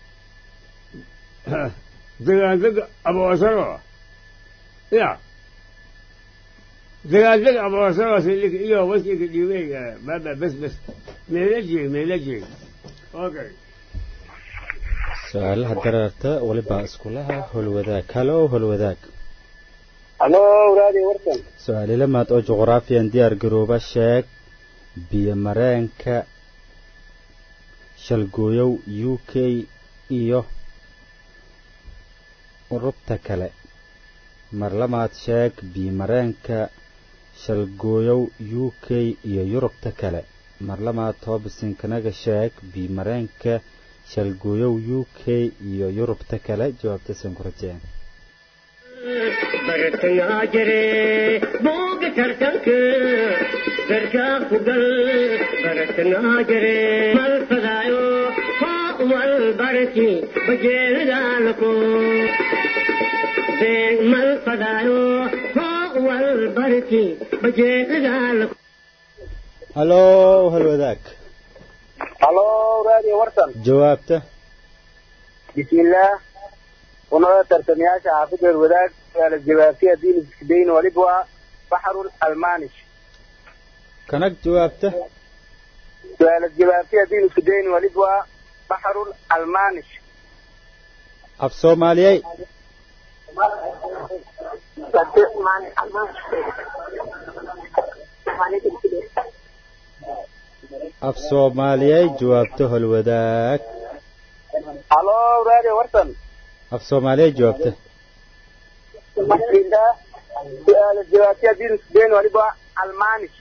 degaandega aboosaro ya degaandega aboosaro silik iyo wasiga dhiibey baba bes bes meela jeeg meela jeeg okay su-aalaha daraarta welibaa iskulaha holwadaag hallo holwadaag halo radio warkan su-aali lamaad oo juqraafiyan diyaar garooba sheeg biyo mareenka shalgooyow u k iyo urubta kale mar lamaad sheeg biyo mareenka shalgooyow u k iyo yurubta kale mar lamaad toobasinkanaga sheeg biyo mareenka shalgooyow u k iyo yurubta kale jawaabtasan ku rajeen bartangaa jire booga tartanka garkaa ku gal bartangaa jire mal fadaayo hoo wal barki bajeelidaalako beeg mal fadaayo hoo wal barki bajeelidaalako hallo halwadaag halo radio warkan jawaabta bismillaah unada tartamayaasha xaafadeed wadaag suaala jawaabti haddii iska dayn waliba waa baxrul almanish kanag jawaabta suaala jawaabti haddii iska dayn waliba waa baxrul almanish af soomaaliyey af soomaaliyey jawaabta holwadaag halo radio warkan af soomaaliyey jawaabta bismillaah suaala jawaabti haddii iska dayn waliba waa almanish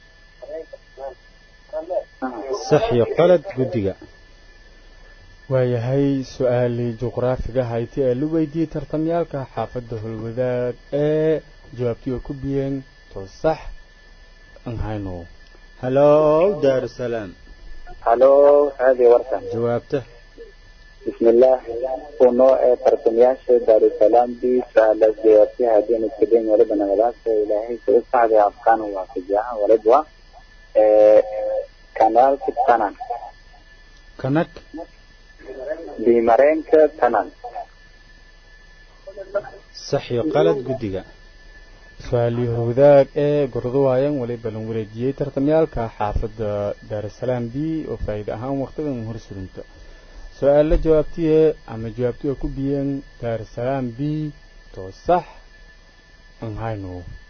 sax iyo qalad guddiga waayahay su-aalii juqraafiga hayti ee la weydiiyey tartamyaalka xaafadda holwadaag ee jawaabtii oo ku biyeen to sax aan hayno hallo daarusalaam halo radio warkan jawaabta bismillaah uno ee tartamayaasha daarusalaam bi suaala jawaabti haddii iska dayn waliba nagadaasa ilaahay sida saxda afkaan waafajica waliba waa kanaalka tanan kanag bimareenka tanan sax iyo qalad guddiga su-aalii howdaag ee gordo waayan waliba lan wareejiyey tartamyaalka xaafadda daarasalaam b oo faa'iide ahaan waqtigan hor surinta su-aalla jawaabtiye ama jawaabtiga ku biyeen daarasalaam b too sax aan hayno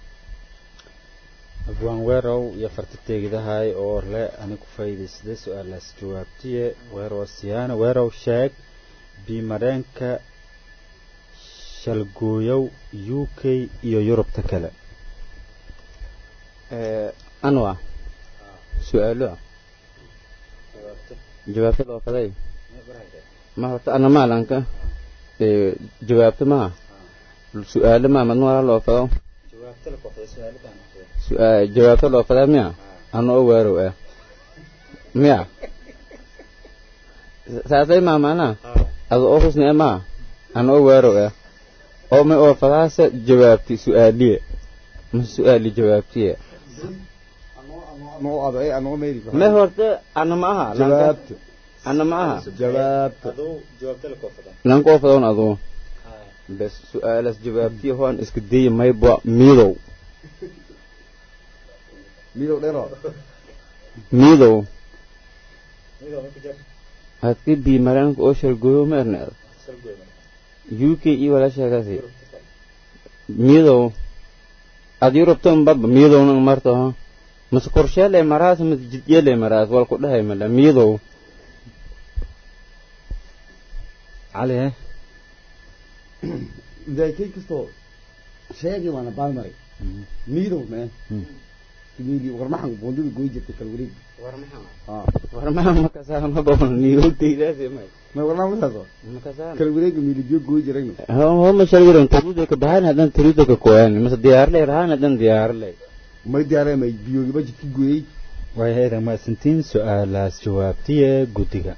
abwaan weerow iyo fartateegidahay oo le ani ku faa'iidaysada su-aalaas jawaabtiye weerow siyaana weerow sheeg bimareenka shalgooyow u k iyo yurubta kale anwa su-aalo jawaabta loo faday ma horta ana maalanka jawaabta maha su-aalo ma madna wala loo fado jawaabta loo fadaa miya ana oo waarow ah miya saasay maa maanaa ada oo husni ah maa ana oo waarow ah oo may oo fadaasa jawaabti su-aaliye ma su-aali jawaabtiye me horta ana ma aha jawaabta ana ma aha jawaabta lanka oo fadoon aduu bes su-aalas jawaabtiye hoan iska daya mayba miidow midow dhero miidow adki bii mareenka oo shalgooyo ma erneed u k iyo wala sheegasi miidow ad yurubtan baba miidowna marto ha mase korsheele maraas mase jidyele maraas wal ku dhahay mala miidow cali he daakay kastoo sheegay waana baalmaray midow mee miidi warmaxan boondada goy jirtay kal wareeg warmaa makasaan mabawna niyowdaydaasi may ma warmaa masaaso makasaan kal wareega miilibiyo goy jirayno homa shalgiran taruuda ka baxaan hadan taruuda ka koyaan mase diyaarley rahaan hadan diyaarley may diyaaree may biyoogiba jidka gooyey waayahay mahadsantiin su-aalaas jawaabtiye guddiga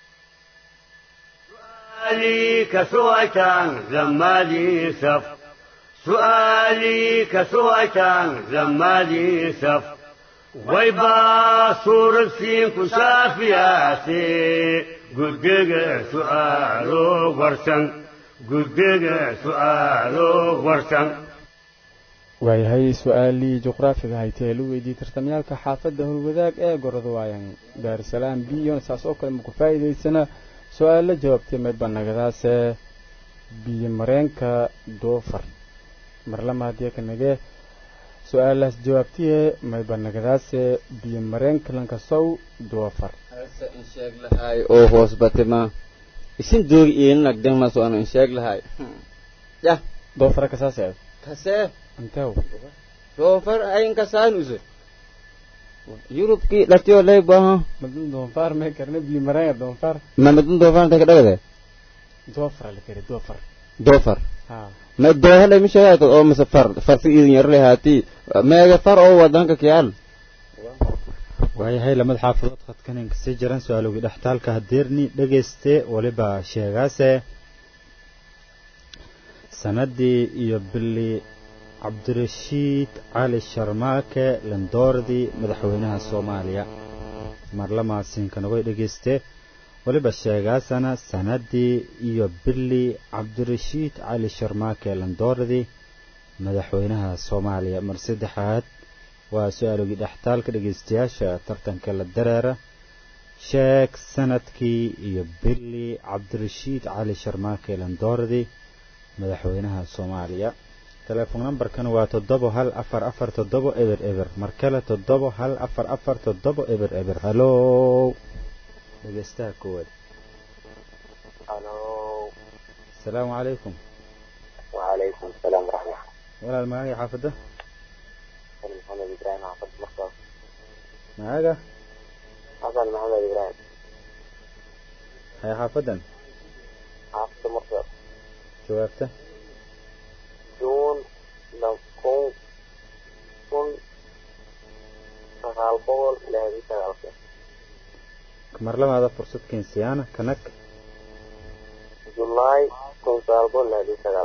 سؤالي كسوءة زمالي سف سؤالي كسوءة زمالي سف ويبا صور السين كشافياتي قدق سؤالو ورسن قدق سؤالو ورسن waayahay su-aalii juqraafiga haytee la weydiiyey tartamyaalka xaafadda howlwadaag ee gorada waayan daarusalaam biyon saas oo kale maku faa'iidaysana su-aalla jawaabtay mayba nagadaase biyo mareenka doofar marlama haddii ka nagee su-aalaas jawaabtiye mayba nagadaase biyo mareenka lankasow doofar ase in sheeg lahay oo hoos batima isin doogi iinag dengmaso ano in sheeg lahay yah doofara kasaaseed kasee intew doofar ayin kasaanuse yurubkii dhatiyo lay baha madun doonfaar may karne biyo mareenka doonfaar mamadun doofar intay ka dhagade doofar la kari doofar doofar ha ma doohalay mi sheegay oo mase far farsi idin yarlay haati meega far oo wadanka kiyaal waayahay lamada xaafadood khadkanin kasii jiran su-aalowgii dhextaalka hadeerni dhegayste waliba sheegaase sanadii iyo bili cabdirashiid cali sharmaake landoordii madaxweynaha soomaaliya marlamaasinkanagooy dhegayste waliba sheegaasana sanadii iyo bili cabdirashiid cali sharmaake landoordii madaxweynaha soomaaliya mar saddexaad waa su-aalogii dhextaalka dhegaystayaasha tartanka la dareera sheeg sanadkii iyo bili cabdirashiid cali sharmaake landoordii madaxweynaha soomaaliya telefoon nambarkan waa toddobo hal afar afar toddobo eber eber mar kale toddobo hal afar afar toddobo eber eber halo dhegeystaha koowaad الو asalaamu calaykum وعليكم السلام ورحمة walaal magacii xaafadda الله محمد إبراهيم حافظ مختص magaga حسن محمد إبراهيم haya xaafaddan حافظ مختص jawaabta جون لكون كون سغال بول لهذه سغال mar labaada fursad keensiyaana kanag جولاي كون سغال بول لهذه سغال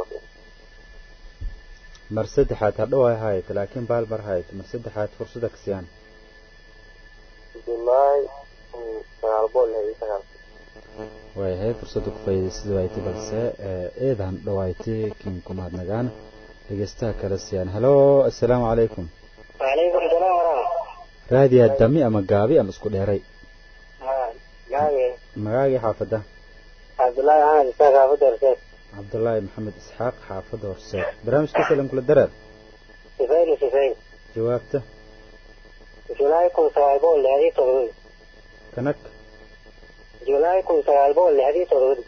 mar saddexaad hadhow ay haayat laakiin baal mar haayat mar saddexaad fursada kasiyaan جولاي كون سغال بول لهذه سغال waaya waayahay fursadda ku faa'iidaysada waaytay balse eedan dhawaaytay kiin ku mahadnagaan dhegeystaha kale siyaan halo assalaamu calaykum وعليكم السلام ورحمة raadiyaa dami ama gaabi ama isku dheeray الله جاي magaagii xaafadda عبد الله أحمد إسحاق عبد الرشيد cabdulaahi maxamed isxaaq xaafadda horseed barnaamijka salam kula daraar سفير سفير jawaabta جولاي كون سوال بول لهذه تغرد kanag جولاي كون سوال بول لهذه تغرد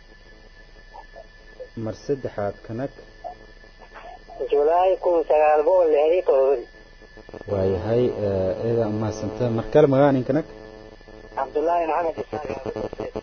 mar saddexaad kanag جولاي كون سوال بول لهذه تغرد waayahay eedan umahadsanta mar kale magaanin kanag عبد الله محمد إسحاق عبد الرشيد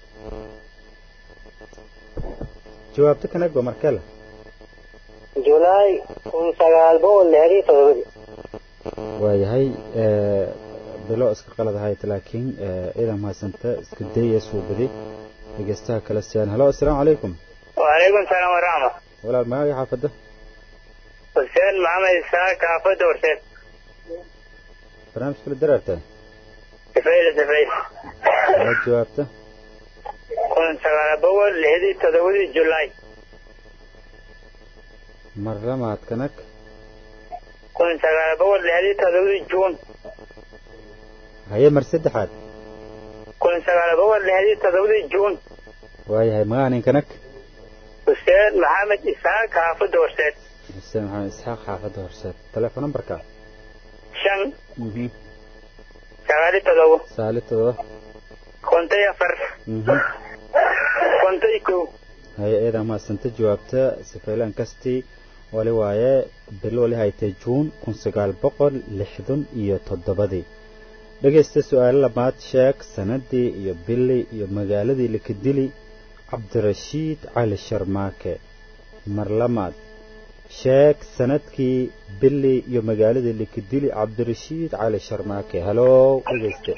jawaabta kanag ba mar kale جولاي كون سوال بول لهذه تغرد waayahay bilo iska qalad ahayd laakiin eedan umahadsanta iska daya suubadi dhegeystaha kale siyaan halo assalaamu calaykum وعليكم السلام ورحمة walaal magaagii xaafadda حسين محمد إسحاق عبد الرشيد barnaamijka la daraarta سفير سفير waa jawaabta كون سوال بول لهذه تغرد جولاي mar lamaad kanag كون سوال بول لهذه تغرد جون haye mar saddexaad كون سوال بول لهذه تغرد جون waayahay magaanin kanag حسين محمد إسحاق عبد الرشيد xuseen maxamed isxaaq xaafadda horseed teleefon nambarka شن سوالي تغرد saali todoba كنت يفر كنت يكو haye eedan umahadsanta jawaabta sifaylaan kastii wali waaye bilo wali haytay juun kun sagaal boqol lixdan iyo toddobadii dhegaysta su-aalo labaad sheeg sanadii iyo bili iyo magaaladii lakadili cabdirashiid cali sharmaake mar lamaad sheeg sanadkii bili iyo magaaladii lakadili cabdirashiid cali sharmaake halow dhegayste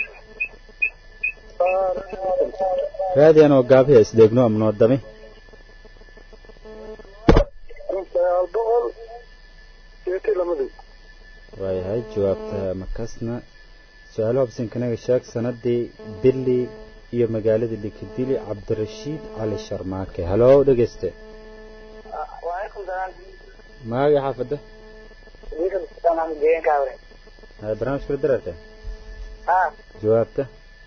raadiyan oo gaabiha isdheegno amnoo dami waayahay jawaabta makasna su-aalo habsinkanaga sheeg sanadii bili iyo magaaladii likadili cabdirashiid cali sharmaake halow dhegeyste وعليكم السلام magaagii xaafadda وعليكم السلام عم جيين كاوري haye barnaamijka la daraarta ها jawaabta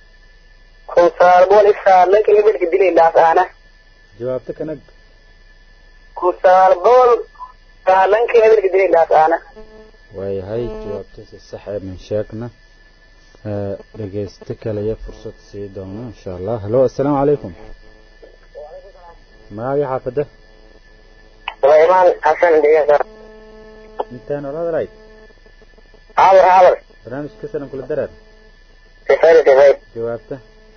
كون سوال بول إسحاق لك اللي بدك تدلي لا أنا jawaabta kanag كون سوال بول لك اللي بدك تدلي لا أنا waayahay jawaabta si sax ee min sheegna Eh, dhegeyste kalaya fursad sii doono insha allah halo assalaamu calaykum magaagii xaafadda سليمان حسن ديجا intaan olad right عابر عابر barnaamijka salam kula daraar سفير سفير jawaabta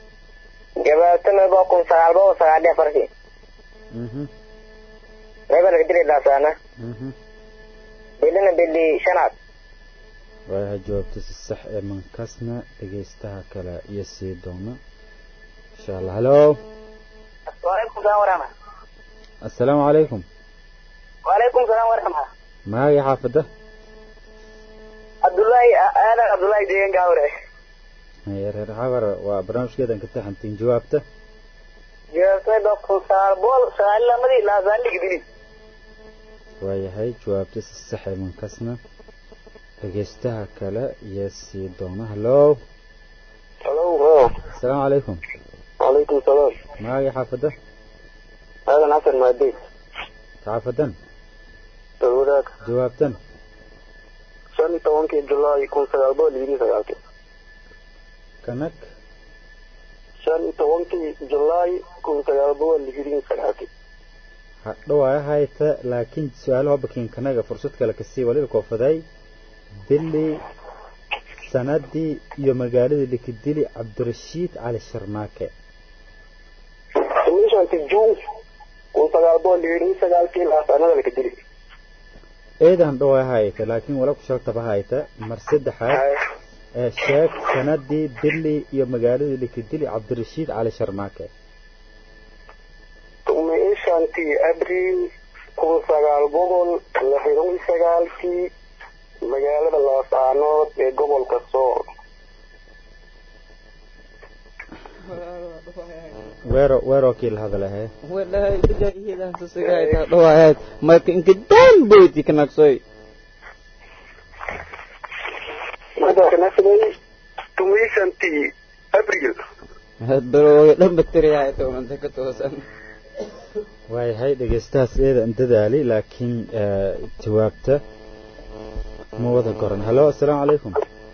جبالتنا بكون سوال بول سوال دي فرسي mhm ما بدك تدلي لا أنا mhm بدنا بدي شنات waayahay jawaabta si sax ee mankasna dhegeystaha kale iyo sii doona insha allah halo وعليكم السلام ورحمة assalaamu calaykum وعليكم السلام ورحمة magaagii xaafadda عبد الله أنا عبد الله ديجا كاوري Haye, reer xabar waa barnaamijkeedan ka taxantiin jawaabta جبالتنا بكون سوال بول سوال لمدي لا سوال لك دلي waayahay jawaabta si sax ee mankasna dhegeystaha kale iyo sii doona halo هلو assalaamu calaykum وعليكم السلام magaagii xaafadda هذا ناصر مادي xaafadan تقولك jawaabtan shan iyo tobankii julaay kun sagaal boqol iyo sagaalkii kanag shan iyo tobankii julaay kun sagaal boqol iyo sagaalkii hadhowaa hayta laakiin su-aalaha bakin kanaga fursad kale kasii waliba koofaday dili sanadii iyo magaaladii likidili cabdirashiid cali sharmaake shantii juun kun sagaal boqol iyo sagaalkii laasanada laka dili eedan dhowaa hayta laakiin wala ku shartaba hayta mar saddexaad ee sheeg sanadii dili iyo magaaladii likidili cabdirashiid cali sharmaake tumii shantii abriil kun sagaal boqol lixdan iyo sagaalkii magaalada laasaanood ee gobolka sool weero weero kii la hadalahe wallahi bajaahidan tusigahay taa dhawaayad marka inka daan boyti kanaqsoy kanaqsoy tumisantii abril hadbalooga dhan bateriyahay toonanta ka toosan waayahay dhegeystahaas eeda an dadaali laakiin jawaabta ma wada goran halo assalaamu calaykum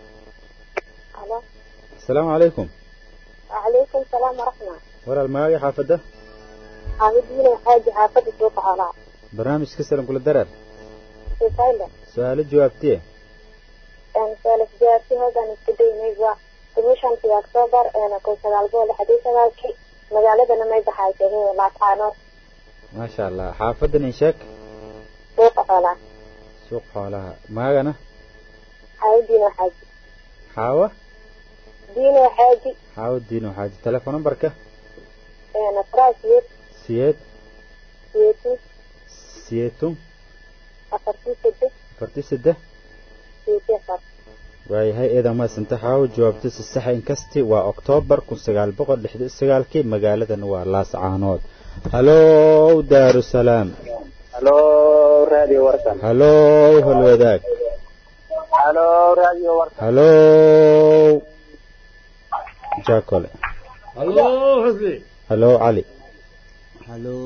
asalaamu calaykum وعليكم السلام ورحمة walaal magaagii xaafadda عابدين حاجة حافظ سوق حولا barnaamijka salam kula dareer في فايلة su-aalo jawaabtiye يعني سؤال جوابتي هذا نبتدي نيجا تمشان في أكتوبر أنا كنت سجال بول حديث سجالكي مجالة أنا ما يبحث هي ولا تعانو maasha allah xaafaddan in sheeg سوق حولا suuq xoolaha maagana عابدين حاجة xaawa دين حاجة xaawo diino xaaji telefoon numberka أنا فراسيت siyeed سيتي siyeetun أفرتي سدس afartii saddex سيتي أفر waayahay eedan maasanta xaawo jawaabta si saxa inkasti waa oktoobar kun sagaal boqol lixdan sagaalkii magaaladan waa laascaanood halow daarusalaam halo radio warsan halow halwadaag halo radio warsan halow jaakole halo xusni halow cali halo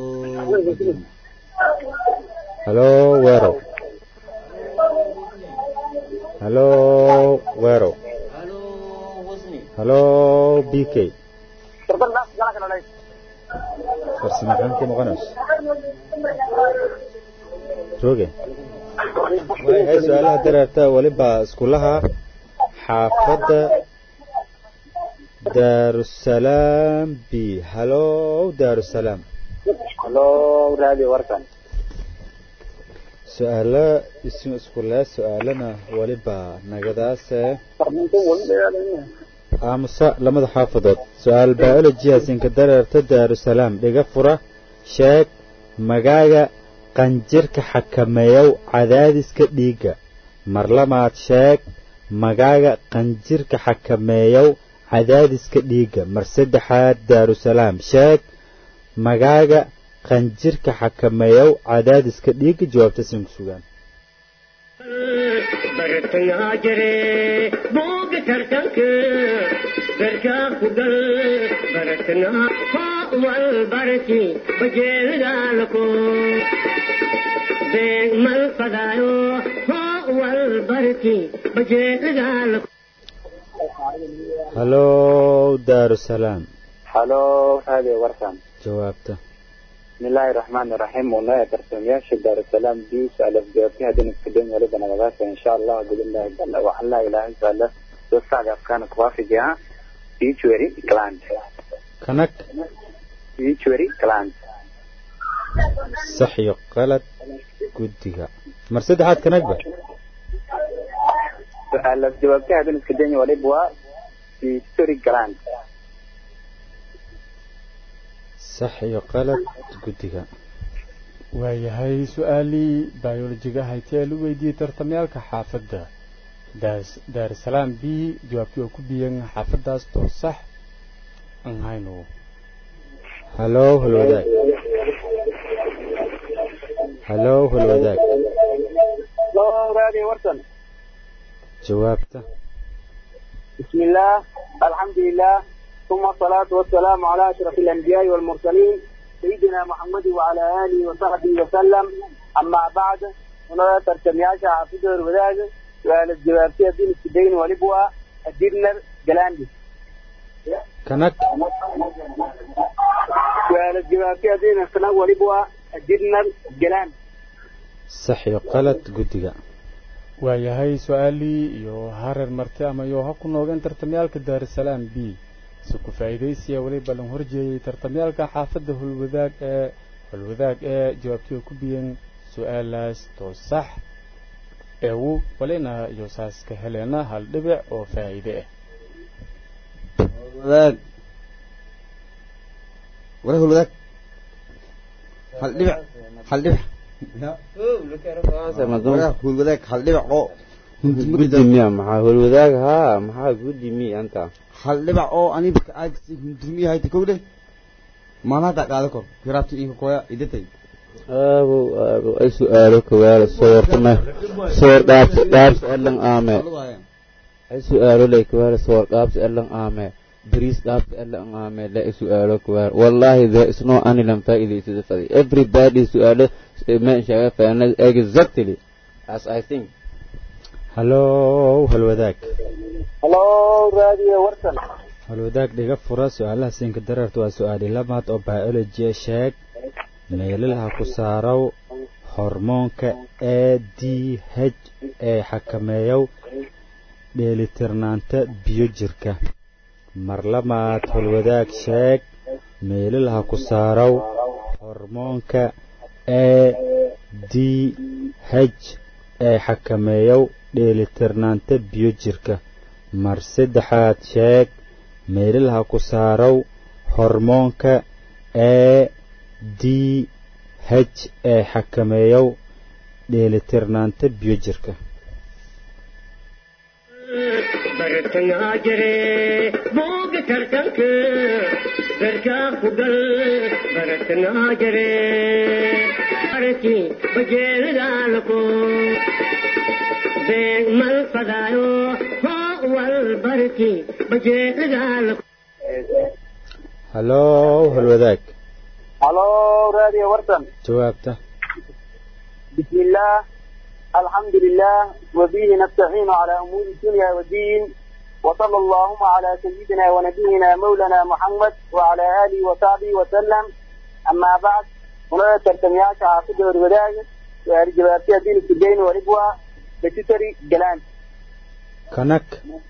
halow weerow halow weerow halow b k farsamaqaankii noqonayso jooge waayahay su-aalaha dareerta weliba iskulaha xaafadda daarusalaam b halow daarusalaam halo radio warsan su-aalo isin iskulee su-aalana weliba nagadaase aamusa lamada xaafadood su-aal biology hasinka dareerta daarusalaam dhiga fura sheeg magaaga qanjirka xakameeyow cadaadiska dhiigga mar lamaad sheeg magaaga qanjirka xakameeyow cadaadiska dhiigga mar saddexaad daarusalaam sheeg magaaga qanjirka xakameeyow cadaadiska dhiigga jawaabta sin ku sugaan bartayaa jire buuga tartanka garkaa ku gal baratnaa hoo wal barati bajeelidaalako beeg mal fadaayo hoo wal barati bajeelidaalako halow daarusalaam halo radio warsan jawaabta بسم الله الرحمن الرحيم والله ترسمياش دار السلام بيوس ألف جوابتي هدين الكدين ولد نبغاك إن شاء الله قول الله جل وعلا إله إلا الله توسع أفكان كوافي جها بيتوري كلاند kanag بيتوري كلاند sax iyo qalad guddiga mar saddexaad kanagba ألف جوابتي هدين الكدين ولد بوا بيتوري كلاند sax iyo qalad guddiga waayahay su-aalii biolojiga haytee lu weydiiyey tartamyaalka xaafadda daas daarusalaam b jawaabtii oo ku biyan xaafaddaas too sax aan hayno halow halwadaag halow halwadaag لو رادي ورسن jawaabta بسم الله الحمد لله ثم الصلاة والسلام على أشرف الأنبياء والمرسلين سيدنا محمد وعلى آله وصحبه وسلم أما بعد هنا ترتمياشا حافظ الوداج وعلى الجوابية الدين السدين ولبوا الدينر جلاندي kanag وعلى الجوابية الدين السنة ولبوا الدينر جلاند sax iyo qalad guddiga waayahay su-aalii iyo hareer marti ama iyo ha ku noogeen tartamyaalka daarusalaam b si ku faa'iidaysiya weliba lan horjeeyey tartamyaalka xaafadda hulwadaag ee hulwadaag ee jawaabtii oo ku biyan su-aalaas too sax eewu walina iyo saas ka heleena hal dhibic oo faa'iide ah wadaag walaal wadaag hal dhibic hal dhibic walaal wadaag hal dhibic oo guddi miya maxaa holwadaag haa maxaa guddi miya anta hal dhibac oo aniga aad hundurmi hayta kowle maalaha qaada kor kiraabta inka koya idatay aabow aabow ay su-aalo kawaala soortama soor dhaabsi dhaabsi allan aame ay su-aalo lay kawaala soor dhaabsi allan aame bariis dhaabsi allan aame la ay su-aalo kawaala wallahi there is no anilan faa'iidaysada fadi everybody su-aalo ma sheega faana exactly as i think hallow halwadaag halo raadiyo warsan halwadaag dhiga fura su-aalaha siinka dareerta waa su-aali lamaad oo biology sheeg meelalaha ku saarow hormoonka a d h ee xakameeyow dheelitirnaanta biyo jirka mar lamaad halwadaag sheeg meelalaha ku saarow hormoonka a d h ee xakameeyow dheelitirnaanta biyo jirka mar saddexaad sheeg meelalaha ku saarow hormoonka a d h ee xakameeyow dheelitirnaanta biyo jirka bartangaa jire booga tartanka berkaa ku gal bartangaa jire arki bajeelidaalako beeg mal fadaayo hoo wal barki bajeelidaalako hallow halwadaag halo raadiyo warsan jawaabta بسم الله الحمد لله وبه نستعين على أمور الدنيا والدين وصلى اللهم على سيدنا ونبينا مولانا محمد وعلى آله وصحبه وسلم أما بعد هنا ترتميات عاصده الوداع ورجباتي الدين السجين وربوة بتتري جلان kanak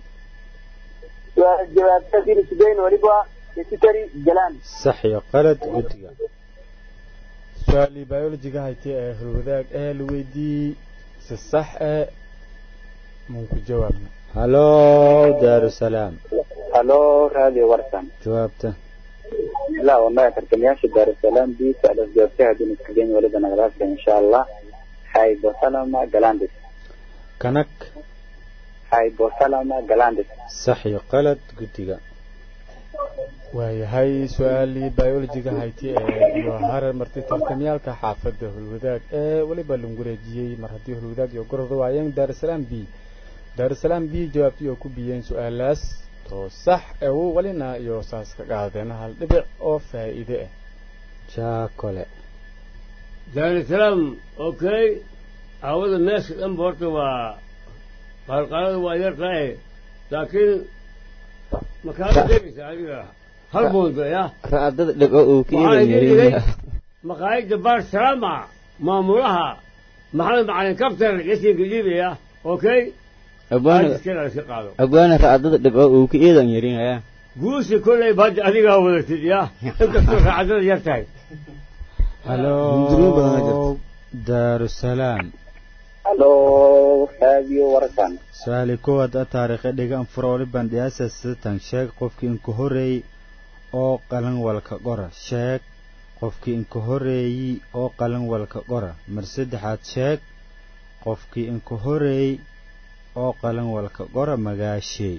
ورجباتي الدين السجين وربوة بتتري جلان sax iyo qalad guddiga su-aalii biologiga haytay ee halwadaag ee la weydiiyey si sax ee mun ku jawaabna hallow daarusalaam هلو راديو ورسان jawaabta لا والله ترتمياش دار السلام دي سأل الجوابتها دين السجين ولدنا غراسة إن شاء الله هايبوثالما جلاندس kanak هايبوثالما جلاندس sax iyo qalad guddiga waayahay su-aalii biologiga haytay ee iyo harar martay tartamyaalka xaafadda hulwadaag ee weliba lagu wareejiyey mar haddii hulwadaag iyo gororda waayeen daarusalaam b daarusalaam b jawaabtii oo ku biyeen su-aalaas too sax ee uu welina iyo saas ka qaadeen hal dhibic oo faa'iide ah jaakole daarusalaam okay aawada meesha dhanba horta waa qalqalada waa yar tahay laakiin makaala deegaysa adiga hal boonda ya raadada dhibco uu ka waxaan iidan idin dhigay yahay maqaayadda baar salaama maamulaha maxamed macalin kabtar yasinka dhiibaya okay abwaana iskala iska qaado abwaana raadada dhibco uu ka iidan yarinaya guusi kolley ba hadda adigaa wadatid ya inkastoo raacadada yar tahay Hundurmo badan ayaa hallow jirta. daarusalaam halo raadiyo warsan su-aali koowaad a taariikhe dhigan fura waliban dhiyaasa sidatan sheeg qofkii inka horeeyey oo qalan walka qora sheeg qofkii inka horeeyey oo qalan walka qora mar saddexaad sheeg qofkii inka horeeyey oo qalan walka qora magaasheey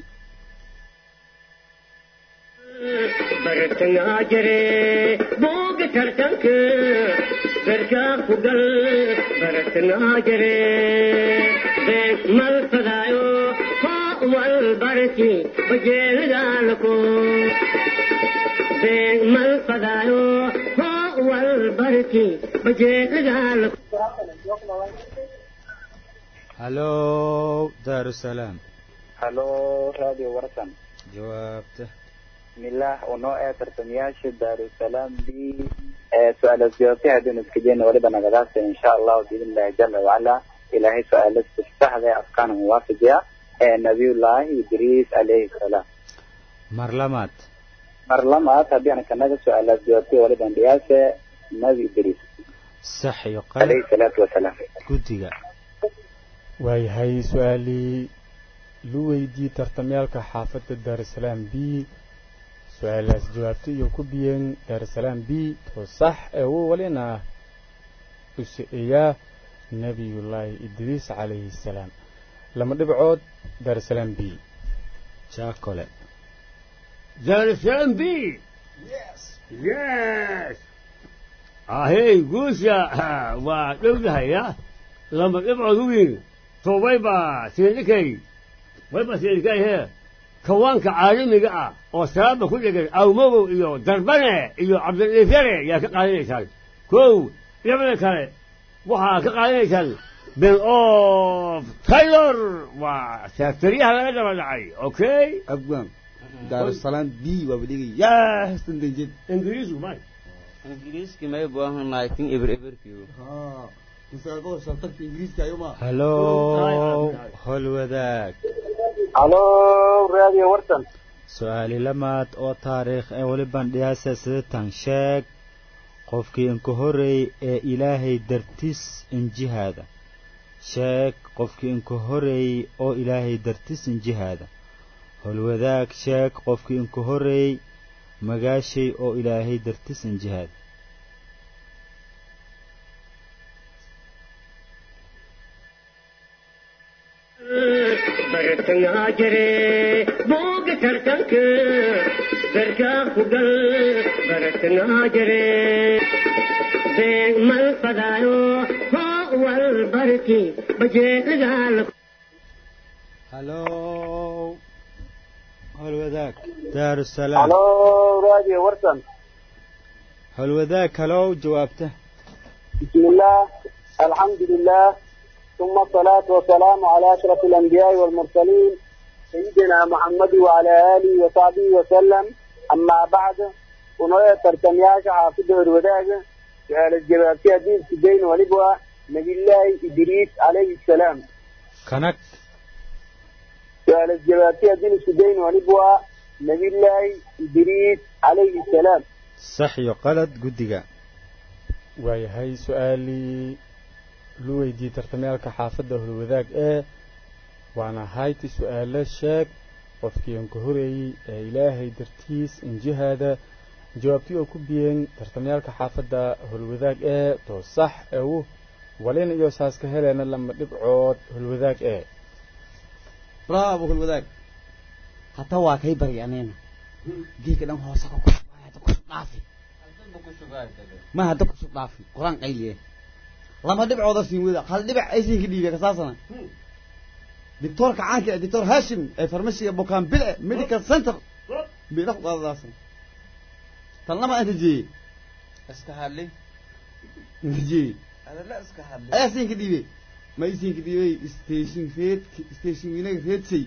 bartangaa jire booga tartanka berkaa ku gal bartangaa jire beeg mal fadaayo hoo wal barki bajeelidaalako beeg mal fadaayo hoo wal barki bajeelidaalako hallow daarusalaam halo raadiyo warsan jawaabta بسم الله ونوع ترتمياش دار السلام دي آه، سؤال الزيارتي هدون اسكجين ولبا نغداس إن شاء الله بإذن الله جل وعلا إلهي سؤال استفتاح ذي أفكان موافقة آه، نبي الله إدريس عليه السلام mar lamaad مرلما تبي أنا كان سؤال الزيارتي ولبا نغداس نبي إدريس sax iyo عليه qalad الصلاة والسلام guddiga waayahay su-aalii lu weydiiyey tartamyaalka xaafadda daarusalaam b su-aalaas jawaabtay iyo ku biyeen daarusalaam b too sax ee uu welina usi'iyaa nebiyullaahi idriis calayhi salaam lama dhibcood daarusalaam b jaakole daarusalaam b yes ahey guusha waa dhowdahaya lama dhibcood u weyn towbayba sindikay wayba sindikay hee kawaanka caalamiga ah oo salaaba ku dhegan awmogow iyo darbane iyo cabdiliifyare yaa ka qaadanaysaan kow labada kale waxaa ka qaadanaysaan ben of taylor waa seektaryaha laga daba dhacay okay abwan daarusalaam b waa badhigay yes tandanjed ingiriisku may ingiriiski may buahan laakiin eber eberkiigu musaabaqo shaltarka ingiriiska ayuma halo holwadaag halo raadiyo warsan su-aali lamaad oo taariikh ee weliban dhiyaasa sidatan sheeg qofkii inka horeey ee ilaahay dartis injihaada sheeg qofkii inka horeey oo ilaahay dartis injihaada holwadaag sheeg qofkii inka horeey magaashay oo ilaahay dartis injihaada bartangaa jire booga tartanka darkaa ku gal bartangaa jire beeg mal fadaayo hoo wal barti bajeeligaal halo holwadaag daarusalaam halo raadiyo warsan holwadaag halow jawaabta بسم الله الحمد لله ثم الصلاة والسلام على أشرف الأنبياء والمرسلين سيدنا محمد وعلى آله وصحبه وسلم أما بعد ونوية ترتمياش حافظ الوداع سؤال الجباب في دين سجين ولبوة نبي الله إدريس عليه السلام kanag سؤال الجباب في دين سجين ولبوة نبي الله إدريس عليه السلام sax iyo qalad guddiga waayahay su-aalii lu weydiiyey tartamyaalka xaafadda holwadaag ee waana hayti su-aalo sheeg qofkii aan ka horeeyey ee ilaahay dartiis injihaada jawaabtii oo ku biyeen tartamyaalka xaafadda holwadaag ee to sax ewu walina iyo saas ka heleena lama dhibcood holwadaag ee bravo hulwadaag hata waa kay bari anina geedka dhan hoose ka kus hada kusub dhaafi ma hadda kusub dhaafi qur-aan qayliye lama dhibcooda siin weda hal dhibic aysan ka dhiibay kasaasana doctorka caanka ah doctor hashim ee farmashiga bukaan bile medical center bidha ku qaadadaasana tan lama inta jeeye iska hadli inta jeeye adala iska hadli ayaa siin ka dhiibay ma isin ka dhiibay station reed station wiinaga reedsay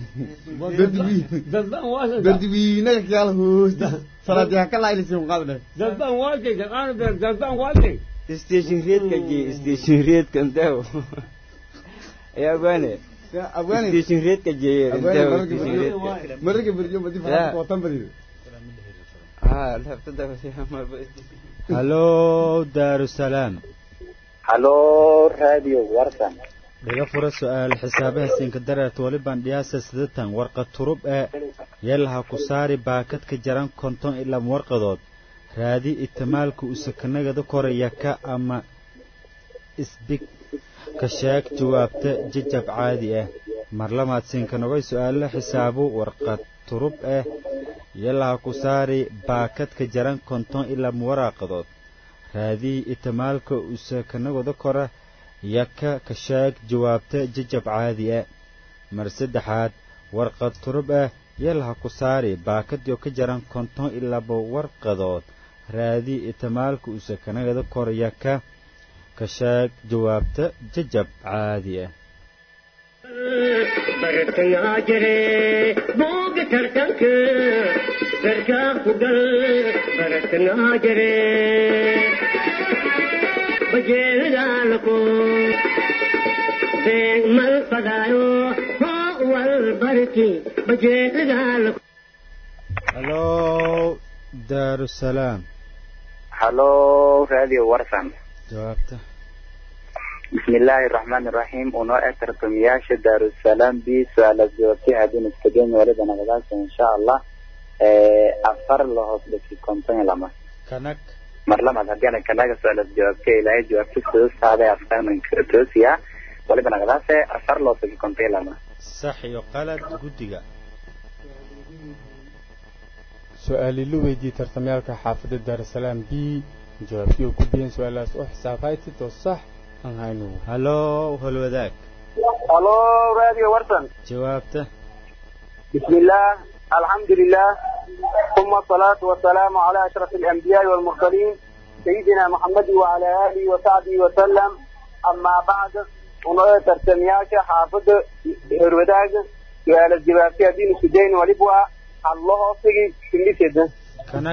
dadbaan waasanta berdiwiinaga kiyaala hoosta salaadiha ka laaylisin qaadne dadbaan waasay shaqaana beer dadbaan waasay station reedka gee station reedka ndew ayaa bane abwaani station reedka geeye abwaani ndew mararka station berjo reedka mararka berjo madi Ya. faraha kootan badido haa laftada marba halo daarusalaam halo raadiyo warsan dhiga fura su-aal xisaabaha siinka dareerta weliban dhiyaasa sidatan warqad turub ee yeelaha ku saari baakadka jaran konton ilaa warqadood raadi itimaalka usakanagada koraya ka ama isbig ka sheeg jawaabta jajab caadi ah marlamaad siinka nogay su-aalo xisaabo warqad turub ah yeelaha ku saari baakadka jaran konton ilaa waraqadood raadi itimaalka usakanagada kora yaka ka sheeg jawaabta jajab caadi ah mar saddexaad warqad turub ah yalha ku saari baakadyo ka jaran konton ilaba warqadood raadi itimaalka usakanagada kor yaka ka sheeg jawaabta jajab caadi ah bartangaa jire booga tartanka darkaa ku gal bartangaa jire bajeelidaalako beeg mal fadaayo hoo wal barti bajeelidaalako halo daarusalaam halo raadiyo warsan jawaabta بسم الله الرحمن الرحيم ونوع ترقمياش دار السلام بي سؤال الجوابتي هذين استجين ولد أنا بدأت إن شاء الله أفر له بس كونتين لما kanag مرلما هدينا كنا سؤال الجوابتي إلى جوابتي سوس هذا أفكار من كرتوسيا waliba nagadaase afar loo tagi konteelama sax iyo qalad guddiga su-aali la weydiiyey tartamayaalka xaafadda daarusalaam b jawaabtii oo ku biyeen su-aalahaas oo xisaab haytid oo sax aan hayno hallo holwadaag halo radio warsan jawaabta بسم الله الحمد لله ثم الصلاة والسلام على أشرف الأنبياء والمرسلين سيدنا محمد وعلى آله وصحبه وسلم أما بعد ونرى ترتمياش حافظ هروداج سؤال الجباسية دين السجين ولبوا الله أصيغي كل سيدة kanag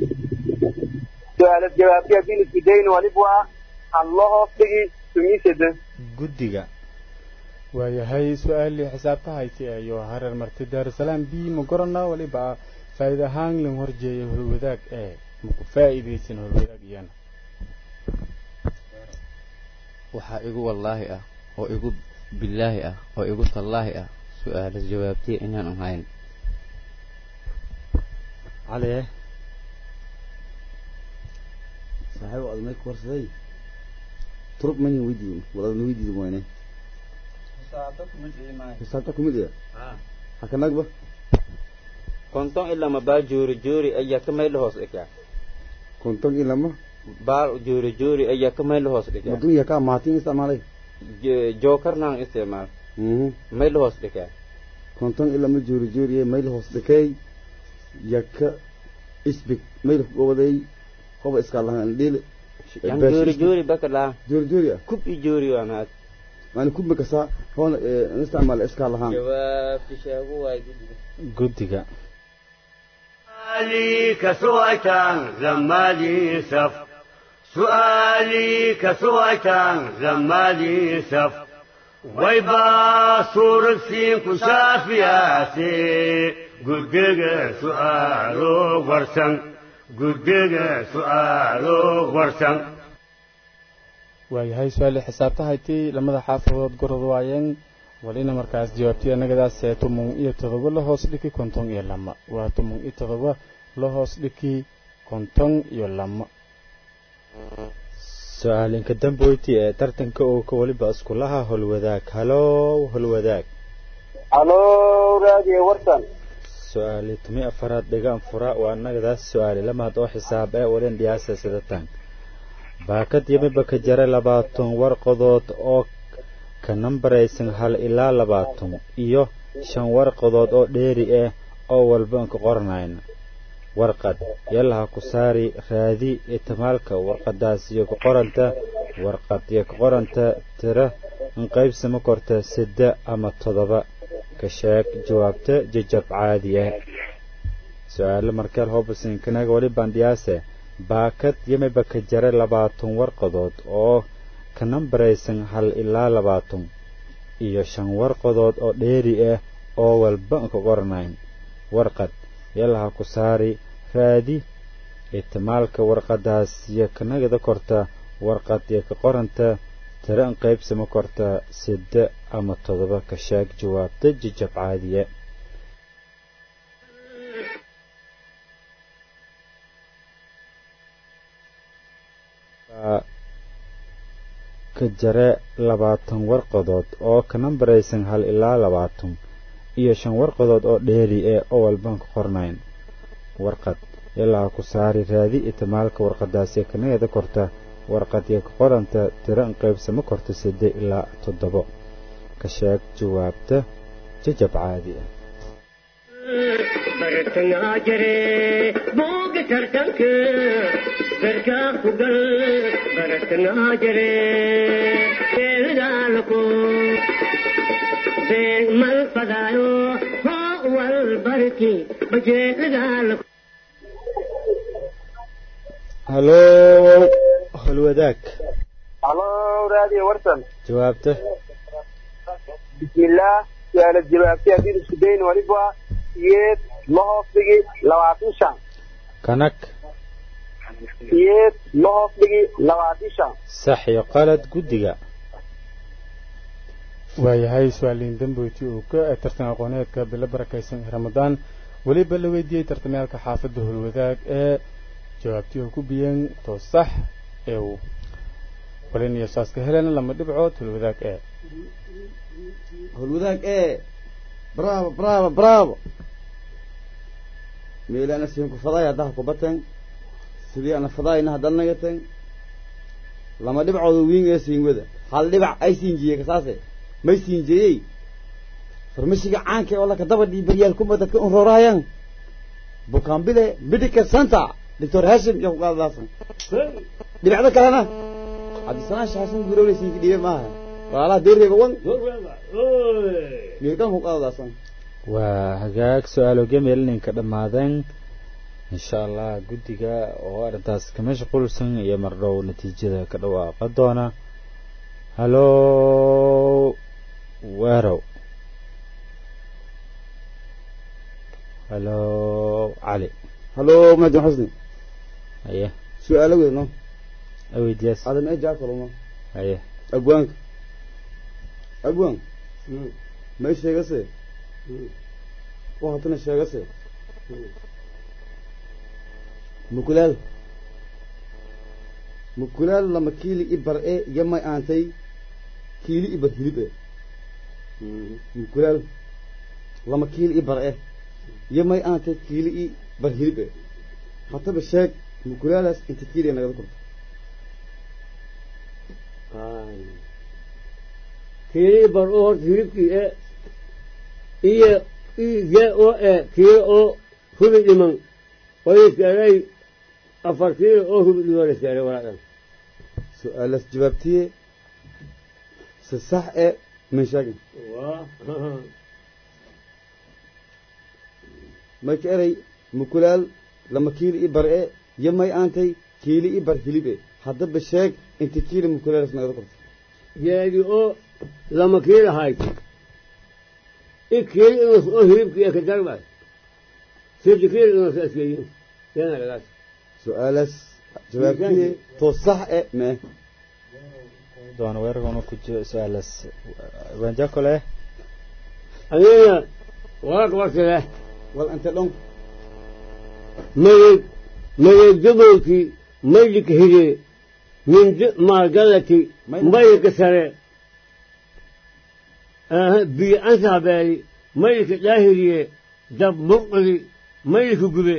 سؤال الجباسية دين السجين ولبوا الله أصيغي كل سيدة guddiga waayahay su-aalii xisaabta hayti ayo hareer martay daarusalaam b ma gorana waliba faa'iida ahaan lan horjeeya holwadaag ee maku faa'iidaysan holwadaag iyana waxaa igu wallaahi ah oo igu billaahi ah oo igu tallaahi ah su-aalo jawaabtiya inaan ahayn cali saaxiib aad may korsaday turub mani weydiin walaal weydiin wayne xisaabta kumid ah hakanagba konton ilama baa joori joori ayaa ka mayla hoos dhigaa konton ilama baal joori joori ayaa ka mayla hoos dhigaa madunya ka maatin isticmaalay Je- jookarnaan isticmaal mhm mayla hoos dhigaa konton ilama joori jooriye mayl hoos dhikay yaka isbik mayl gobaday qoba iska lahaan dhil yan joori joori baka laa joori joori ah kub i joori waa maad maana kubba kasa hoon isticmaal iska lahaan jawaabti sheegu waay guddiga سؤالي كسوأتان لما لي سف سؤالي كسوأتان لما لي سف ويبا صور السين كشافياتي قدق سؤالو ورسن قدق سؤالو ورسن waayahay su-aalii xisaabta hayti lamada xaafadood gorod waayeen walina markaas jawaabtii annagadaas ee toban iyo todoba la hoos dhiki konton iyo lama waa toban iyo todoba la hoos dhiki konton iyo lama su-aalinka damboyti ee tartanka oo ka waliba iskulaha holwadaag hallo holwadaag halo radio warsan su-aali tumi afaraad dhigaan fura waa annagadaas su-aali lamaad oo xisaab ee walin dhiyaasa sidatan baakad yamiba ka jara labaatan warqadood oo ka nambaraysan hal ilaa labaatan iyo shan warqadood oo dheeri ah oo walba ka qoranayna warqad yalaha ku saari raadi itimaalka warqadaas iyo ka qoranta warqad iyo ka qoranta tira in qaybsama korta sida ama toddoba ka sheeg jawaabta jajab caadi ah su-aalo markeel hobasinkanaga wali bandhiyaase baakad yamiba ka jara labaatan warqadood oo ka nambaraysan hal ilaa labaatan iyo shan warqadood oo dheeri ah oo walba ka qoranayn warqad yalaha ku saari raadi ihtimaalka warqadaas iyo kanagada korta warqad iyo ka qoranta tira in qaybsama korta sida ama toddoba ka sheeg jawaabta jajab caadiya ka jare labaatan warqadood oo ka nambaraysan hal ilaa labaatan iyo shan warqadood oo dheeri ah oo walban ka qornayn warqad ilaa ku saari raadi itimaalka warqadaasi kanageeda korta warqad iyo ka qoranta tiro in qaybsamo korta side ilaa toddobo ka sheeg jawaabta jajab caadi ah bartangaa jire booga tartanka garkaa ku gal bartangaa jire beelidaalako been mal fadaayo hoo wal barki bajeelidaalako hallo holwadaag halo radio warsan jawaabta بسم الله سؤال الجواب في هذه السودين ولبوا يد لهوف بيجي لواتين شان kanag يد لهوف بيجي لواتين شان sax iyo qalad guddiga waayahay su-aaliin damboyti uu ka tartan aqooneedka bilo barakaysan ramadaan weliba la weydiiyey tartamayaalka xaafadda holwadaag ee jawaabtii uu ku biyeen to sax ee uu walin iyo saaska helena lama dhibcood holwadaag ee howlwadaag ee bravo bravo bravo meeli ana siin ku faday haddaha ku bateen sidii ana fadayna haddaad nagateen lama dhibcooda wiin ee siin wada hal dhibac ay siinjiyey kasaase may siinjiyey farmashiga caanka ee oo laka daba dhiibaryaal kuma dadka un roorahayaan bukaanbile medical center doctor hashim iyo kuqaadaasan dhibacda kalena cabdisanaan shaasan gurowle siinka dhiibe maaha walaalaha deereeba wan meelkan kuqaadaasan waa hagaag su-aalo gemeelninka dhammaadeen insha allah guddiga oo arrintaas ka mashquulsan iyo mardhow natiijada ka dhawaaqa doona halo weerow halo cali halo mahadin xusni haye su-aalo weyno aweydiyaas adam ee jaakaluma haye agwaanka agwaan may sheegase waxatana sheegase mukulaal mukulaal lama kiili i bar e iyo may aantay kiili i bar hilib e mukulaal lama kiili i bar e iyo may aantay kiili i bar hilib e hataba sheeg mukulaalaas inta kiili nagada korto kiili bar oo horta hilibkii e iyo ige oo e kiilo oo hubi dhiman oo iskaaray afar kiilo oo hubi dhiman iskaaray walaadan su-aalaas jawaabtiye si sax e min sheegin may ka eray mukulaal lama kiili i bar e iyo may aantay kiili i bar hilib e haddaba sheeg inta kiili mukulaalas nagada korto geedi oo lama kiilo hayta i kiili inas oo hilibkii e ka darbay sidi kiili inas askeyin yanagadaas su-aalaas jawaabtiye to sax e mee doona weerarkuna ku jiro su-aalaas wanjakole anina wararka warkale wal ante dhon mayeg mayeg jabolkii maylika hige min maalgalati maylika sare biyo ansahabeeli maylika daahiriye dab muqdi maylika gube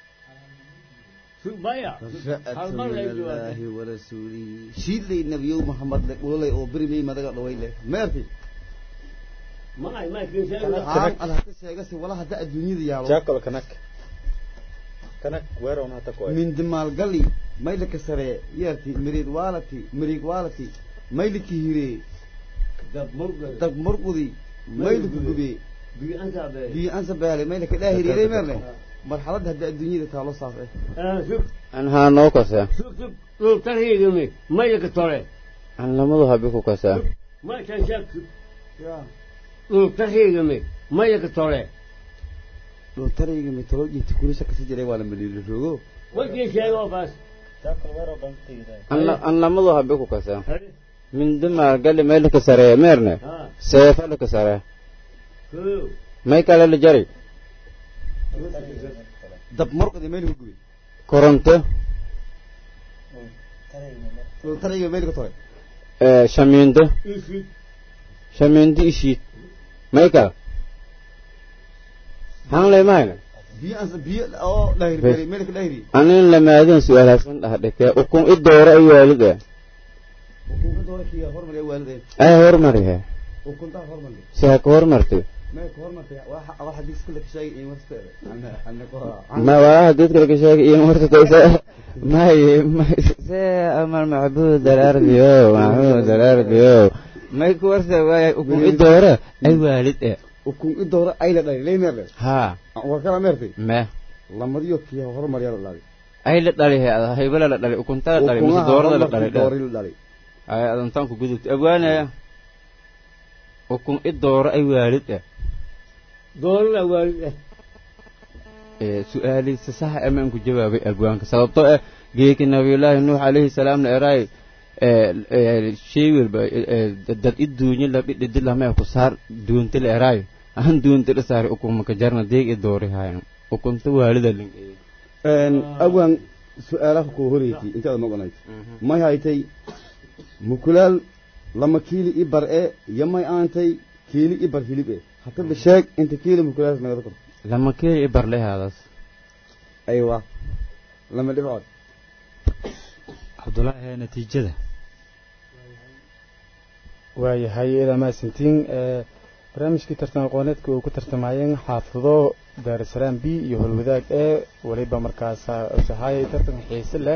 baya ilaahi warasuulihi shiidlay nabiyow maxamed le dhulolay oo berimay madaga dhaway leh meerti maay aan ad hata sheegase wala hadda adduunyada yaalo jakol kanak kanak weerarna hata ku mindi maalgali maylika sare yeerti miriid waalati miriig waalati mayliki hire dab murqudi maylika gube biyo ansa beele maylika daahiriyay meerne marxaladda hadda adduunyada taalo saas eh an haa noo kasa sug sug dhultarhigami maylika tore an lamadu habi ku kasaa maykan sheeg dhultarhigami maylika tore dhultarayga mitolojiti kulisha kasi jiray waa la maliilo roogo wajii sheego baas an lamadu habi ku kasaa mindi maalgali maylika saree meerne seefalika saree may kale la jari dab murqdi maylika gube koronto dhultarayga maylika tore shamiindo shamiindo ishiid may kale hanlay mahayna biyo ansa biyo oo dhahir beelay maylika dhahiri anin lamaadin su-aalhaasan dhahdhike ukun i dooro ay waalid e ukunka doora kiya hormariya waalideen ay hormarihe ukuntaa hormarli si ha ka hormartay may ka hormartay waxa waxa digsi kale ka sheegay in warsteeda ana ana ko ma walaha dadka laga sheegay iyo martataysa may se amal macbuud alardiyo macbuud alardiyo may ku warsa waaya ukun i dooro ay waalid e ukun i doora ay la dhalay leemerle haa war kala meertay me lamadiyo kiya hormariya la dhalay ay la dhalihe ada haybala la dhalay ukunta la dhalay mise doorada la dhalay doori la dhalay ay adantaanku gudubta abwaanaya ukun i dooro ay waalid e doorada waalid eh su-aali si sax amaan ku jawaabay abwaanka sababtoo ah geeki nabiyullaahi nuux calayhi salaamna eraay shay walba dad i duunyo labidhidi lamee ku saar duunti la eraayo aan duunti la saari ukumaka jarna deeg i doori haayan ukunta waalida lingeeyey awaan su-aalaha kuu horeysay intaada maqonayd may haytay mukulaal lama kiili i bar e yamay aantay kiili i bar hilib e hataba sheeg inta kiili mukulaas nagada kor lama kiili i bar lehaadaas aywa lama dhibcood cabdullaahi ee natiijada waayahay idaa mahadsantiin barnaamijkii tartan aqooneedka uu ku tartamayeen xaafado daarusalaam b iyo holwadaag ee weliba markaas sahaayay tartan xiise leh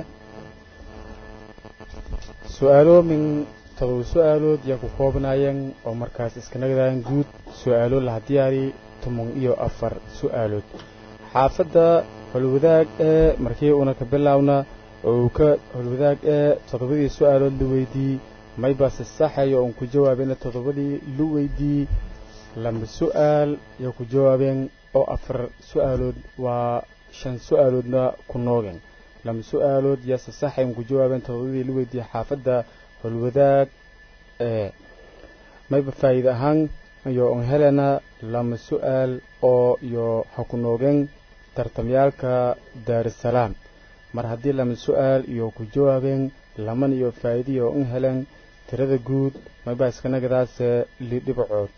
su-aalo min todoba su-aalood yaa ku koobnaayeen oo markaas iska nagdaan guud su-aalo laha diyaari toban iyo afar su-aalood xaafadda holwadaag ee markii uuna ka bilaawna oo uu ka holwadaag ee toddobadii su-aalood la weydiiyey maybase saxayo oon ku jawaabeyna toddobadii lu weydiiyey laba su-aal yaa ku jawaabeen oo afar su-aalood waa shan su-aaloodna ku noogeen laba su-aalood yaase saxay oon ku jawaabeen toddobadii lu weydiiyey xaafadda holwadaag ee mayba faa'iide ahaan iyo on helena lama su-aal oo iyo ha ku noogeen tartamyaalka daarusalaam mar haddii lama su-aal iyo ku jawaabeen laman iyo faa'iidiyo in heleen tirada guud mayba iskanagadaase lidhibcood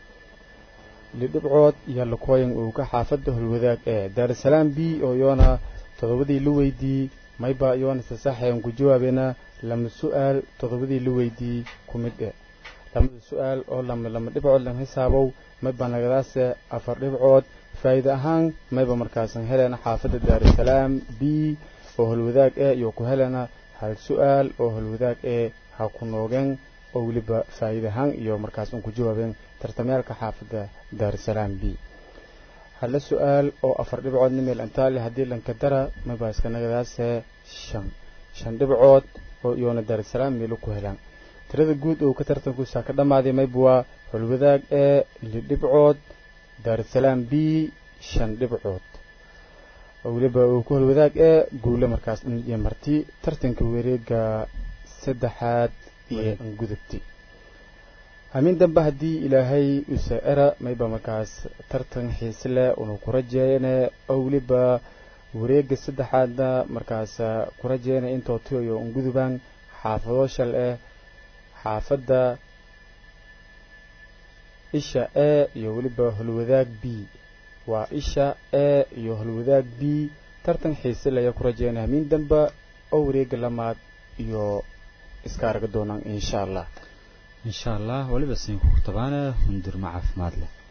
lidhibcood iyo lakooyan uu ka xaafadda holwadaag ee daarusalaam b oo iyoona toddobadii la weydiiyey mayba iyoona sasaxayan ku jawaabeena lama su-aal toddobadii la weydiiyey ku mid e lamada su-aal oo lama lama dhibcood lan xisaabow mayba nagadaase afar dhibcood faa'iide ahaan mayba markaasan helena xaafadda daarusalaam b oo holwadaag ee iyo ku helena hal su-aal oo holwadaag ee ha ku noogeen oo weliba faa'iide ahaan iyo markaas un ku jawaabeen tartamyaalka xaafadda daarusalaam b hala su-aal oo afar dhibcoodna meel antaali haddii lanka dara mayba iskanagadaase shan shan dhibcood oo iyoona daarusalaam meelo ku helaan tirada guud oo ka tartankuusaa ka dhammaaday mayba waa holwadaag ee lidhibcood daarusalaam b shan dhibcood oo weliba uu ku holwadaag ee guule markaas dhan iyo marti tartanka wareega saddexaad iyo angudubti hamiin dambe haddii ilaahay usa era mayba markaas tartan xiise leh unu ku rajeeyane oo weliba wareega saddexaadna markaas ku rajeeyana intoo tiyo ungudubaan xaafado shal eh xaafadda isha e iyo weliba holwadaag b waa isha e iyo holwadaag b tartan xiise leh ayaa ku rajeeyana hamiin dambe oo wareega lamaad iyo iska arga doonaan insha allah insha allah weliba siin ku tabaane hundirma caafimaad leh